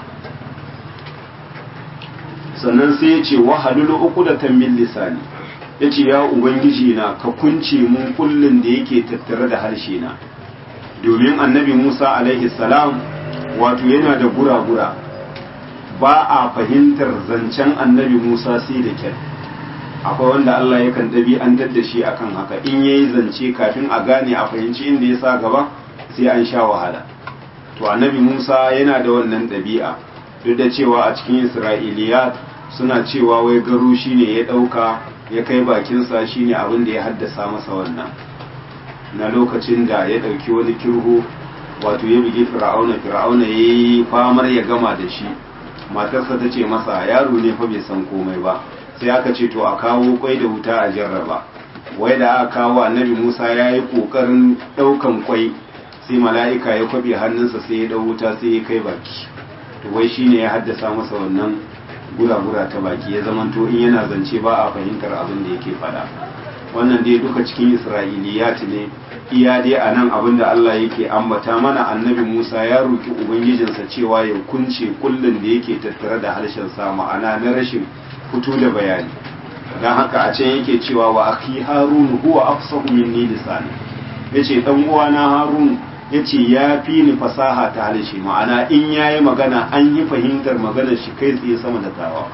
sannan sai ya ce wahalul uqdatan min lisani yace ya ubangiji na ka kunce mun kullun da yake tattare da harshe na domin annabi Musa alaihi salam wato yana da gura-gura ba a fahimtar zancen annabi Musa sai da kyar akwai wanda Allah yakan ɗabi'antar da shi akan haka in yayi zance kafin a gane a fahimci inda ya sa gaba sai an sha wahala to annabi Musa yana da wannan ɗabi'a duk da cewa a cikin Isra'iliyat suna cewa wai garu shine ya ɗauka ya kai bakinsa shine abin da ya haddasa masa wannan na lokacin da ya ɗauki wani kirho wato ya bugi fir'auna fir'auna ya yi famar ya gama da shi matarsa ta ce masa yaro ne fa bai san komai ba sai aka ce to a kawo kwai da wuta a jarraba wai da aka kawo annabi musa ya yi ƙoƙarin ɗaukan kwai sai mala'ika ya kwabe hannunsa sai ya ɗau wuta sai ya kai baki to wai shine ya haddasa masa wannan gura-gura ta baki ya zamanto in yana zance ba a fahimtar abin da yake faɗa wannan dai duka cikin isra'iliyat ne iya dai a nan abin da Allah yake ambata mana annabi Musa ya roki ubangijinsa cewa ya kunce kullun da yake tattare da harshen sa ma'ana na rashin fito da bayani dan haka a can yake cewa wa akhi harun huwa afsahu minni lisani yace dan uwana harun yace ya fi ni fasaha ta harshe ma'ana in yayi magana an yi fahimtar maganar shi kai tsaye sama da tawa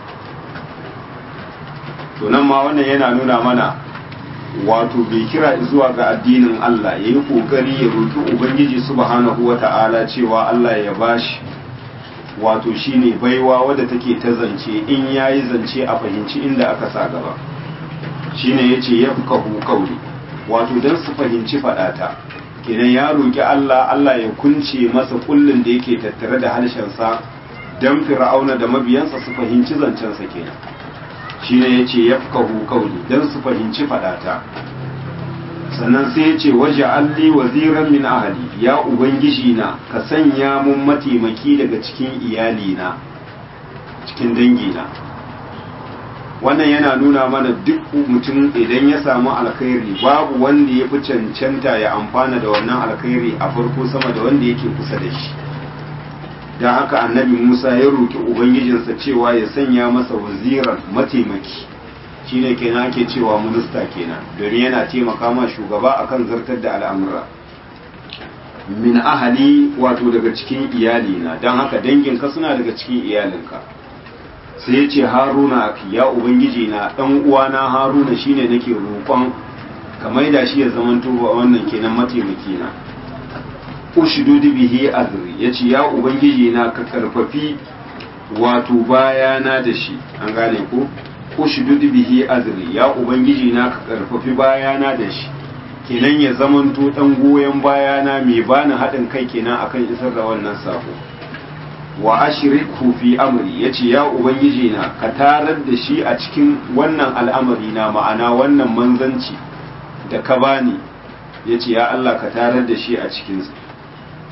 to nan ma wannan yana nuna mana wato bai kira zuwa ga addinin Allah ya yi ƙoƙari ya roƙi Ubangiji subhanahu wa ta'ala cewa Allah ya bashi wato shine baiwa wadda take ta zance in ya yi zance a fahimci inda aka sa gaba shine ya ce ya fi kauli wato don su fahimci faɗata kenan ya roƙi Allah Allah ya kunce masa kullum da yake tattare da harshensa don fir'auna da mabiyansa su fahimci zancensa kenan shine ya ce ya kauli don su fahimci fadata sannan sai ya ce waje alli waziran min ahali ya ubangiji na ka sanya mun mataimaki daga cikin iyalina cikin dangina wannan yana nuna mana duk mutum idan ya samu alkhairi babu wanda ya fi cancanta ya amfana da wannan alkhairi a farko sama da wanda yake kusa da shi don haka annabi musa ya roƙi ubangijinsa cewa ya sanya masa waziran mataimaki shine kenan ake cewa minista kenan domin yana taimaka ma shugaba akan zartar da al'amura min ahali wato daga cikin iyalina don haka danginka suna daga cikin iyalinka sai ya ce haruna ya ubangiji na ɗan uwana haruna shine nake roƙon ka maida shi ya zamanto wannan kenan mataimaki na ushidudu bihi azri yace ya ubangiji na ka karfafi wato bayana da shi an gane ko ushidudu bihi azri ya ubangiji na ka karfafi bayana da shi kenan ya zamanto dan goyen bayana mai bani haɗin kai kenan akan isar da wannan sako wa ashriku fi amri yace ya ubangiji na ka tarar da shi a cikin wannan al'amari na ma'ana wannan manzanci da ka bani yace ya Allah ka tarar da shi a cikin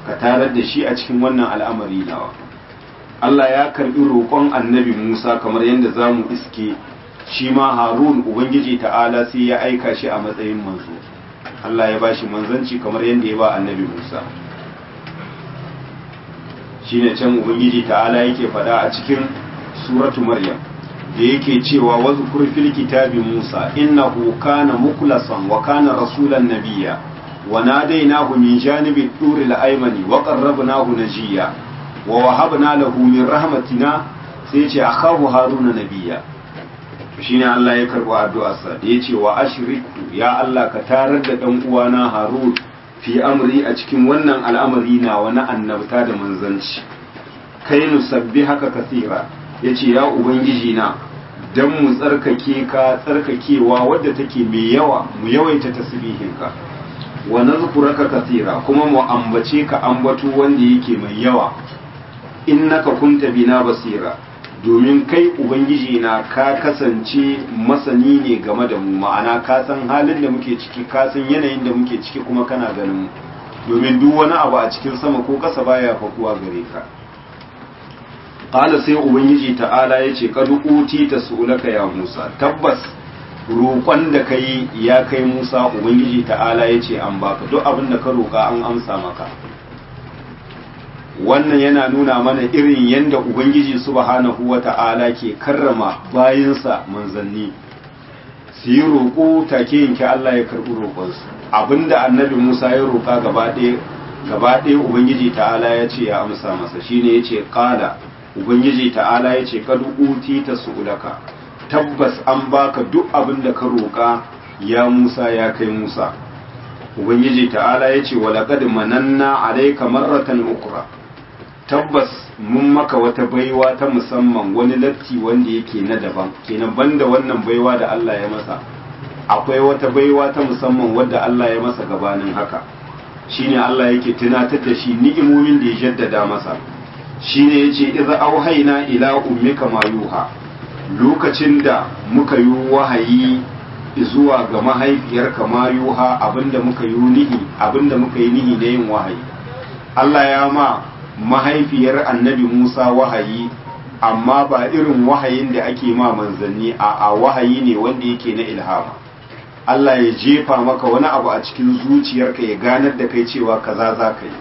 ka tarar da shi a cikin wannan al'amari nawa Allah ya karbi roƙon annabi Musa kamar yadda za mu iske shi ma Harun Ubangiji ta'ala sai ya aika shi a matsayin manzo Allah ya bashi manzanci kamar yadda ya ba annabi Musa shine can Ubangiji ta'ala yake faɗa a cikin suratu Maryam da yake cewa wazkur fil kitabi Musa innahu kana mukhlasan wa kana rasulan nabiyya wa nadainahu min janibi turi al-aymani wa qarrabnahu najiya wa wahabna lahu min rahmatina sai ce akhahu haruna nabiyya shine Allah ya karbo addu'arsa da yace wa ashriku ya Allah ka tarar da dan uwana Harun fi amri a cikin wannan al'amari na wani annabta da manzanci kai nusabbi haka kasira yace ya ubangiji na dan mu tsarkake ka tsarkakewa wadda take mai yawa mu yawaita tasbihinka wa nazkuraka kasira kuma mu ambace ka ambato wanda yake mai yawa innaka kunta bina basira domin kai ubangiji na ka kasance masani ne game da mu ma'ana ka san halin da muke ciki ka san yanayin da muke ciki kuma kana ganin mu domin duk wani abu a cikin sama ko kasa baya fakuwa gare ka qala sai ubangiji ta'ala yace qad uti tasulaka ya Musa tabbas roƙon da kai ya kai Musa ubangiji ta'ala yace an baka duk abin da ka roƙa an amsa maka wannan yana nuna mana irin yadda ubangiji subhanahu wa ta'ala ke karrama bayinsa manzanni su yi roƙo take yanke Allah ya karɓi roƙonsu abinda annabi Musa ya roƙa gaba ɗaya ubangiji ta'ala ya ce ya amsa masa shine ya ce ƙala ubangiji ta'ala ya ce kadu uti ta su'ulaka tabbas an baka duk abin da ka roƙa ya Musa ya kai Musa ubangiji ta'ala ya ce walaƙad mananna alayka marratan ukra tabbas mun maka wata baiwa ta musamman wani latti wanda yake na daban kenan banda wannan baiwa da Allah ya masa akwai wata baiwa ta musamman wadda Allah ya masa gabanin haka shine Allah yake tunatar da shi ni'imomin da ya jaddada masa shine yace idza auhayna ila ummika ma yuha lokacin da muka yi wahayi zuwa ga mahaifiyarka ma yuha abinda muka yi nihi abinda muka yi nihi da yin wahayi Allah ya ma mahaifiyar annabi Musa wahayi amma ba irin wahayin da ake ma manzanni a a wahayi ne wanda yake na ilhama Allah ya jefa maka wani abu a cikin zuciyarka ya ganar da kai cewa kaza za ka yi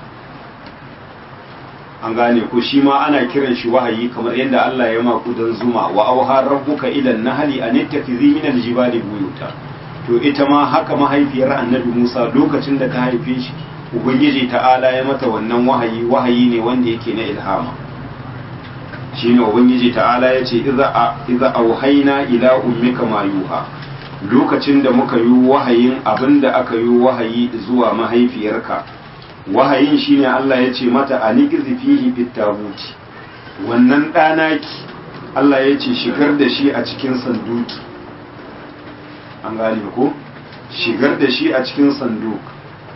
an gane ko shi ma ana kiran shi wahayi kamar yadda Allah ya maku dan zuma wa auha rabbuka ila nahli an ittakhidhi min aljibali buyuta to ita ma haka mahaifiyar annabi Musa lokacin da ta haife shi ubangiji ta'ala ya mata wannan wahayi wahayi ne wanda yake na ilhama shine ubangiji ta'ala ya ce iza auhaina ila ummika ma yuha lokacin da muka yi wahayin abinda aka yi wahayi zuwa mahaifiyarka wahayin shine Allah ya ce mata aniqizi fihi bitabuti wannan ɗanaki Allah ya ce shigar da shi a cikin sanduki an gane ko shigar da shi a cikin sanduki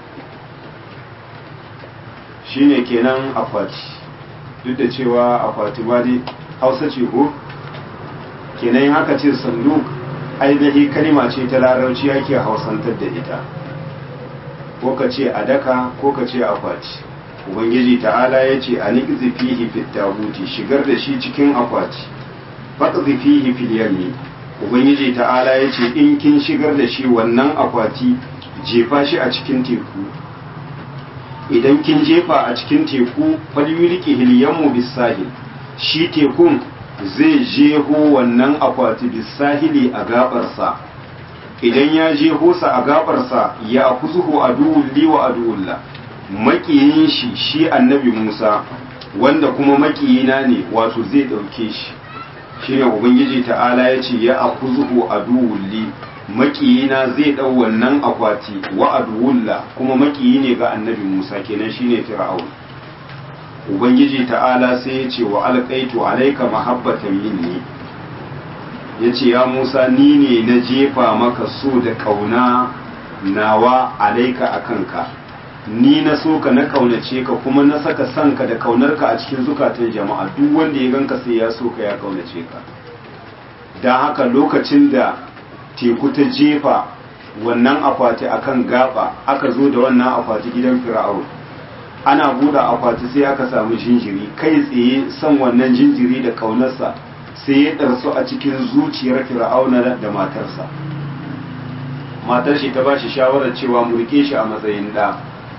shine kenan akwati duk da cewa akwati ba dai hausa ce ko kenan yin haka ce sanduk ainihi kalima ce ta larabci ake hausantar da ita ko ka ce adaka ko ka ce akwati ubangiji ta'ala ya ce a niƙi fihi fit tabuti shigar da shi cikin akwati faɗi fihi fil yammi ubangiji ta'ala ya ce in kin shigar da shi wannan akwati jefa shi a cikin teku idan kin jefa a cikin teku falyuliki hilyanmu bisahil shi tekun zai jeho wannan akwati bisahili a gabarsa idan ya jeho sa a gabarsa ya akuzuhu aduwulli wa aduwulla makiyin shi shi annabi Musa wanda kuma makiyina ne wato zai dauke shi shine ubangiji ta'ala ya ce ya akuzuhu aduwulli makiyina zai ɗau wannan akwati wa aduwulla kuma makiyi ne ga annabi Musa kenan shine Fir'aun Ubangiji ta'ala sai ya ce wa alqaitu alayka mahabbatan minni yace ya Musa ni ne na jefa maka so da kauna nawa alaika akanka ni na so ka na kaunace ka kuma na saka sanka da kaunarka a cikin zukatan jama'a duk wanda ya ganka sai ya so ka ya kaunace ka don haka lokacin da teku ta jefa wannan akwati akan gaba aka zo da wannan akwati gidan fir'aun ana buɗe akwati sai aka samu jinjiri kai tsaye son wannan jinjiri da kaunarsa sai ya ɗarsu a cikin zuciyar fir'auna da matarsa matar shi ta ba shi shawarar cewa mu rike shi a matsayin ɗa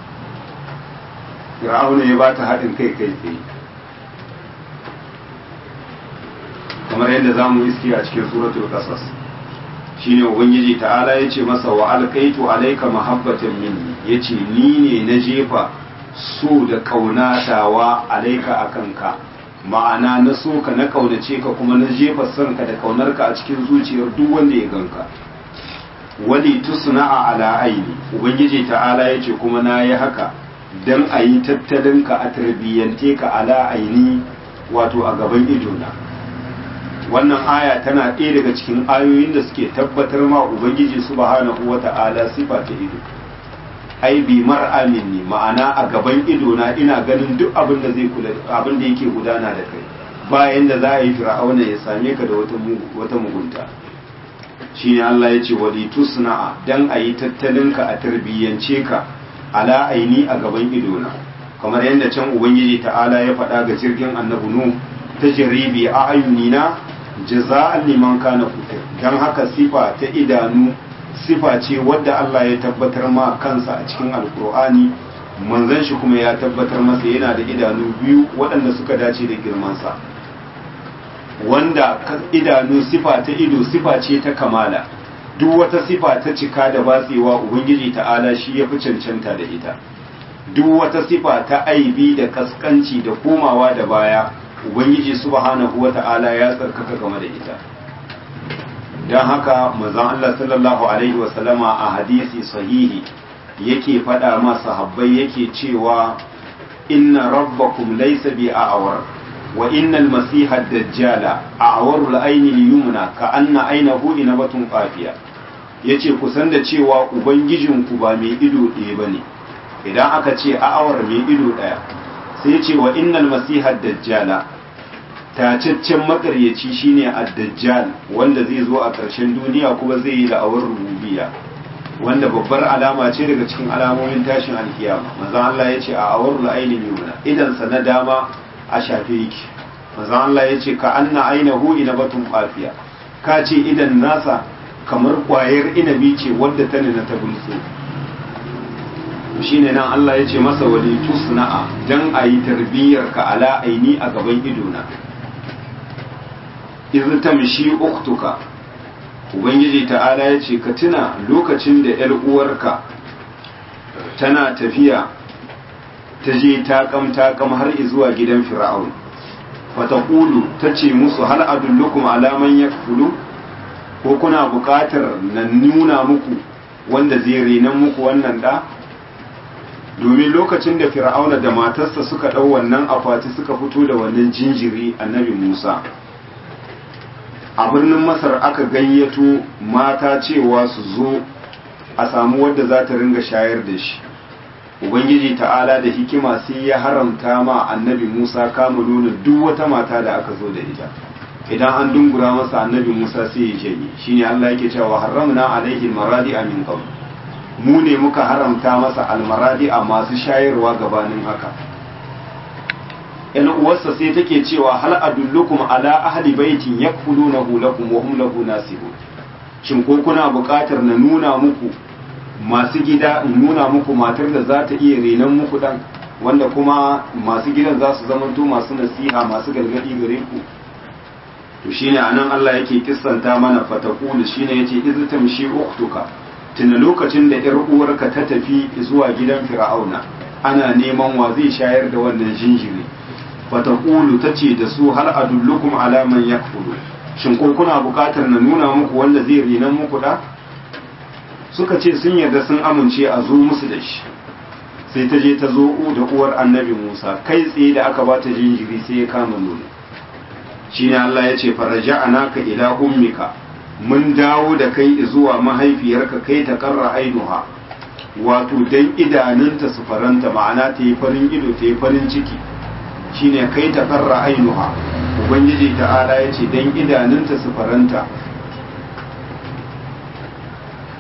fir'auna ya ba ta haɗin kai kai tsaye kamar yadda za mu iske a cikin suratul qasas shine ubangiji ta'ala ya ce masa wa alkaitu alaika mahabbatan minni yace ni ne na jefa so da kaunatawa alaika akan ka ma'ana na so ka na kaunace ka kuma na jefa son ka da kaunarka a cikin zuciyar duk wanda ya ganka wali tusna'a ala aini ubangiji ta'ala yace kuma na yi haka dan a yi tattalin ka a tarbiyyante ka ala aini wato a gaban idona wannan aya tana ɗaya daga cikin ayoyin da suke tabbatar ma ubangiji subhanahu wata'ala sifa ta ido ai bi mar'amin ne ma'ana a gaban ido na ina ganin duk abin da zai kula abin da yake gudana da kai bayan da za a yi fir'auna ya same ka da wata wata mugunta shine Allah ya ce wali tusna'a dan a yi tattalin ka a tarbiyyance ka ala aini a gaban ido na kamar yadda can ubangiji ta'ala ya faɗa ga jirgin annabi nu ta jaribi a ayunina jaza'an liman kana kufir dan haka sifa ta idanu sifa ce wadda Allah ya tabbatar ma kansa a cikin alkur'ani manzon shi kuma ya tabbatar masa yana da idanu biyu waɗanda suka dace da girmansa wanda idanu sifa ta ido sifa ce ta kamala duk wata sifa ta cika da batsewa ubangiji ta'ala shi ya fi cancanta da ita duk wata sifa ta aibi da kaskanci da komawa da baya ubangiji subhanahu wata'ala ya tsarkaka game da ita don haka manzon Allah sallallahu alaihi wasallama a hadisi sahihi yake faɗa ma sahabbai yake cewa inna rabbakum laysa bi a'war wa innal masiha ad-dajjala a'waru al-ayni liyumna ka anna aynahu inabatun qafiya yace ku san da cewa ubangijinku ba mai ido ɗaya bane idan aka ce a'awar mai ido ɗaya sai ce wa innal masiha ad-dajjala tacaccen makaryaci shine ad-dajjal wanda zai zo a ƙarshen duniya kuma zai yi da'awar rububiyya wanda babbar alama ce daga cikin alamomin tashin alkiyama manzon Allah ya ce a awarul ainin yumna idan sa na dama a shafe yake manzon Allah ya ce ka anna ainahu inabatun qafiya ka ce idan nasa kamar kwayar inabi ce wadda ta nuna ta bulso shine nan Allah ya ce masa wali tusna'a dan ayi tarbiyyar ka ala aini a gaban idona iz tamshi uktuka ubangiji ta'ala ya ce ka tuna lokacin da ‘yar uwarka tana tafiya ta je taƙam taƙam har zuwa gidan fir'aun fatakulu ta ce musu hal adullukum alaman ya ko kuna buƙatar na nuna muku wanda zai renan muku wannan ɗa domin lokacin da fir'auna da matarsa suka ɗau wannan akwati suka fito da wannan jinjiri annabi musa a birnin masar aka gayyato mata cewa su zo a samu wadda za ta ringa shayar da shi ubangiji ta'ala da hikima sai ya haramta ma annabi musa kama nuna duk wata mata da aka zo da ita idan an dungura masa annabi musa sai ya janye shine allah yake cewa haramna alaihi maradi min qabl mu ne muka haramta masa almaradi a masu shayarwa gabanin haka yan uwarsa sai take cewa hal adullukum ala ahli baitin yakfulunahu lakum wa hum lahu nasibun shin ko kuna buƙatar na nuna muku masu gida in nuna muku matar da za ta iya renon muku dan wanda kuma masu gidan za su zamanto masu nasiha masu gargadi gare ku to shine anan Allah yake kissanta mana fatakulu shine yace iz tamshi uktuka tuna lokacin da yar uwarka ta tafi zuwa gidan fir'auna ana neman wa zai shayar da wannan jinjiri fatakulu ta ce da su har adullukum ala man yakfuru shin ko kuna bukatar na nuna muku wanda zai rinan muku da suka ce sun yarda sun amince a zo musu da shi sai ta je ta zo da uwar annabi Musa kai tsaye da aka bata jinjiri sai ya kama nono shine Allah ya ce faraja'anaka ila ummika mun dawo da kai zuwa mahaifiyarka kai ta karra ainuha wato dan idanunta su faranta ma'ana ta yi farin ido ta yi farin ciki shine kai ta karra ainuha ubangiji ta'ala ya ce dan idanunta su faranta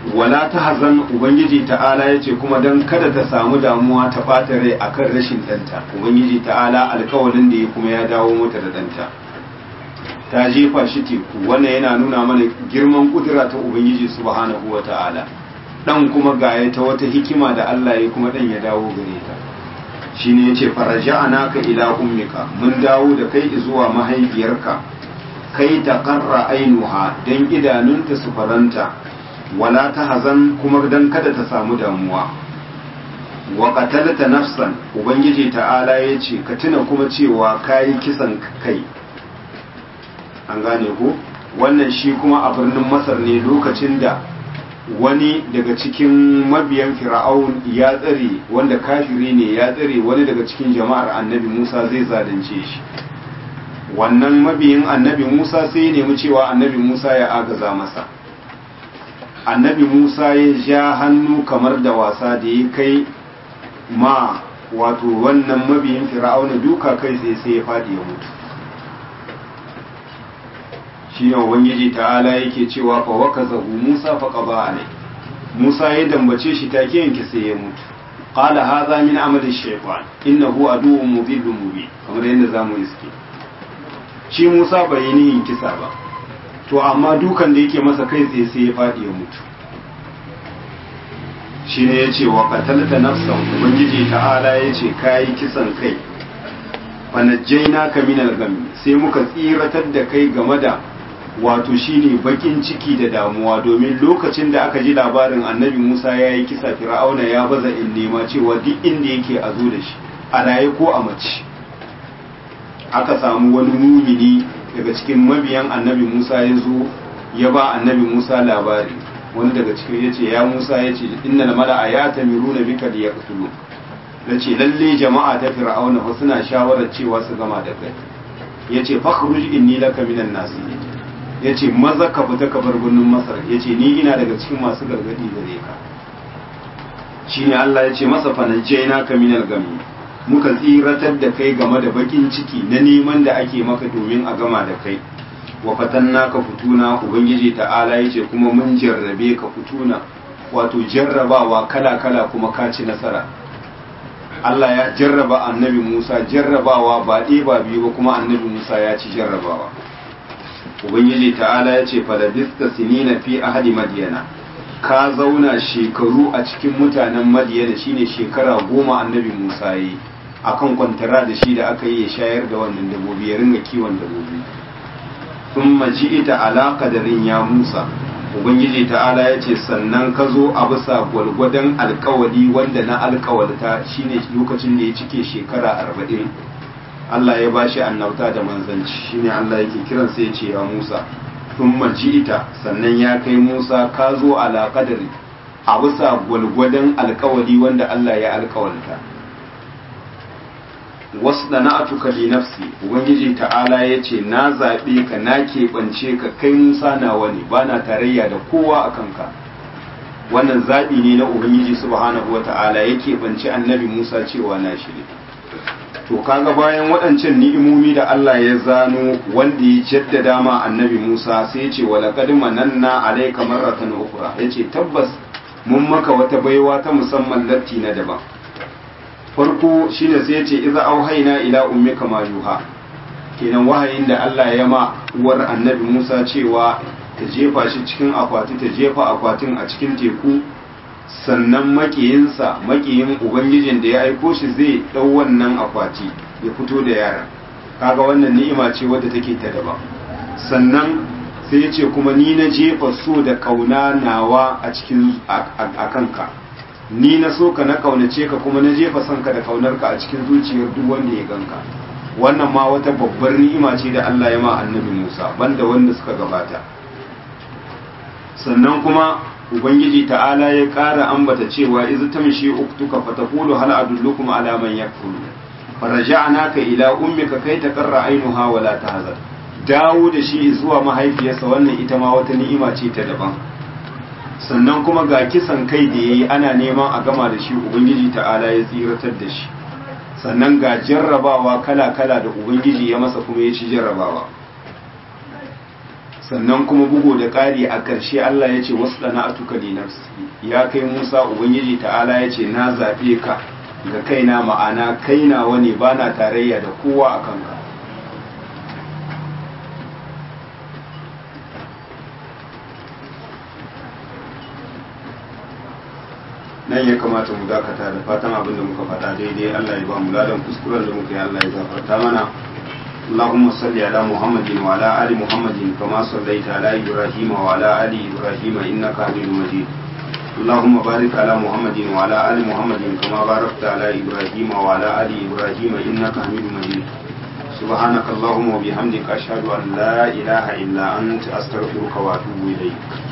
wala ta hazan ubangiji ta'ala ya ce kuma don kada ta samu damuwa ta ɓata rai akan rashin ɗanta ubangiji ta'ala alkawalin da ya kuma ya dawo mata da ɗanta ta jefa shi teku wannan yana nuna mana girman kudura ta ubangiji subhanahu wa ta'ala dan kuma gaya ta wata hikima da Allah ya kuma dan ya dawo gare ta shine yace faraja'anaka ila ummika mun dawo da kai zuwa mahaifiyarka kai ta qarra ainuha dan idanunta su faranta wala ta hazan kuma dan kada ta samu damuwa wa qatalta nafsan ubangiji ta'ala yace ka tuna kuma cewa kai kisan kai an gane ko wannan shi kuma a birnin masar ne lokacin da wani daga cikin mabiyan fir'aun ya tsare wanda kafiri ne ya tsare wani daga cikin jama'ar annabi musa zai zalunce shi wannan mabiyin annabi musa sai ya nemi cewa annabi musa ya agaza masa annabi musa ya ja hannu kamar da wasa da ya kai ma wato wannan mabiyin fir'auna duka kai sai sai ya faɗi ya mutu shi ne ubangiji ta'ala yake cewa fa wakazahu Musa fa qada alai Musa ya dambace shi take yanke sai ya mutu qala hadha min amali shaytan innahu aduwwun mudillun mubin kamar yadda zamu iske shi Musa bai yi nihin kisa ba to amma dukan da yake masa kai tsaye sai ya fadi ya mutu shine yace wa qatalta nafsan ubangiji ta'ala yace kai kisan kai fa najjaynaka min al-gham sai muka tsiratar da kai game da wato shine bakin ciki da damuwa domin lokacin da aka ji labarin annabi Musa ya yi kisa fir'auna ya baza in nema cewa duk inda yake a zo da shi a raye ko a mace aka samu wani mumini daga cikin mabiyan annabi Musa ya zo ya ba annabi Musa labari wani daga cikin ya ce ya Musa ya ce innal mala'a ya tamiruna bika da yaqtulu nace lalle jama'a ta fir'auna fa suna shawarar cewa su gama da kai yace fakhruj inni laka minan nasihin ya ce maza ka fita ka bar birnin masar ya ce ni ina daga cikin masu gargadi gare ka shi ne Allah ya ce masa fanajjai na kaminal gami muka tsiratar da kai game da bakin ciki na neman da ake maka domin a gama da kai wa fatanna ka fituna ubangiji ta'ala ya ce kuma mun jarrabe ka fituna wato jarrabawa kala kala kuma ka ci nasara Allah ya jarraba annabi Musa jarrabawa ba ɗaya ba biyu ba kuma annabi Musa ya ci jarrabawa ubangiji ta'ala ya ce falabista sinina fi ahadi madiyana ka zauna shekaru a cikin mutanen madiyana shine shekara goma annabi musa yi akan kwantara da shi da aka yi ya shayar da wannan dabobi ya ringa kiwon dabobi sun maji ita alaka da ya musa ubangiji ta'ala ya ce sannan ka zo a bisa gwalgwadon alkawali wanda na alkawalta shine lokacin da ya cike shekara arba'in Allah ya bashi annabta da manzanci shine Allah yake kiran sai ya ce ya Musa thumma ita sannan ya kai Musa ka zo ala qadari a bisa gwalgwadon alkawali wanda Allah ya alkawalta wasdana'atuka li nafsi ubangiji ta'ala ya ce na zaɓe ka na keɓance ka kai Musa nawa ne bana tarayya da kowa a kanka wannan zaɓi ne na ubangiji subhanahu wa ta'ala ya keɓance annabi Musa cewa na shi ne to kaga bayan waɗancan ni'imomi da Allah ya zano wanda ya jaddada ma annabi Musa sai ya ce wa laqad mananna alayka marratan ukhra yace tabbas mun maka wata baiwa ta musamman latti na daban farko shine sai ya ce idza auhayna ila ummika ma yuha kenan wahayin da Allah ya ma uwar annabi Musa cewa ta jefa shi cikin akwati ta jefa akwatin a cikin teku sannan makiyinsa makiyin ubangijin da ya aiko shi zai ɗau wannan akwati ya fito da yara kaga wannan ni'ima ce wadda take ta daban sannan sai ya ce kuma ni na jefa so da kauna nawa a cikin a kanka ni na so ka na kaunace ka kuma na jefa son ka da kaunarka a cikin zuciyar duk wanda ya ganka wannan ma wata babbar ni'ima ce da Allah ya ma annabi Musa banda wanda suka gabata sannan kuma ubangiji ta'ala ya ƙara ambata cewa iz tamshi uktuka fataqulu hal adullukum ala man yakfulu faraja'naka ila ummika kai taqarra ainuha wa la tahzan dawo da shi zuwa mahaifiyarsa wannan ita ma wata ni'ima ce ta daban sannan kuma ga kisan kai da yayi ana neman a gama da shi ubangiji ta'ala ya tsiratar da shi sannan ga jarrabawa kala-kala da ubangiji ya masa kuma ya ci jarrabawa sannan kuma bugu da ƙari a ƙarshe Allah ya ce wasu ɗana a tuka nafsi ya kai Musa Ubangiji ta'ala ya ce na zaɓe ka ga kaina ma'ana kaina wani ba na tarayya da kowa a kanka nan ya kamata mu dakata da fatan abin da muka faɗa daidai Allah ya ba mu ladan kuskuren da muka yi Allah ya gafarta mana اللهم صل على محمد وعلى آل محمد كما صليت على إبراهيم وعلى آل إبراهيم إنك حميد مجيد اللهم بارك على محمد وعلى آل محمد كما باركت على إبراهيم وعلى آل إبراهيم إنك حميد مجيد سبحانك اللهم وبحمدك أشهد أن لا إله إلا أنت أستغفرك وأتوب إليك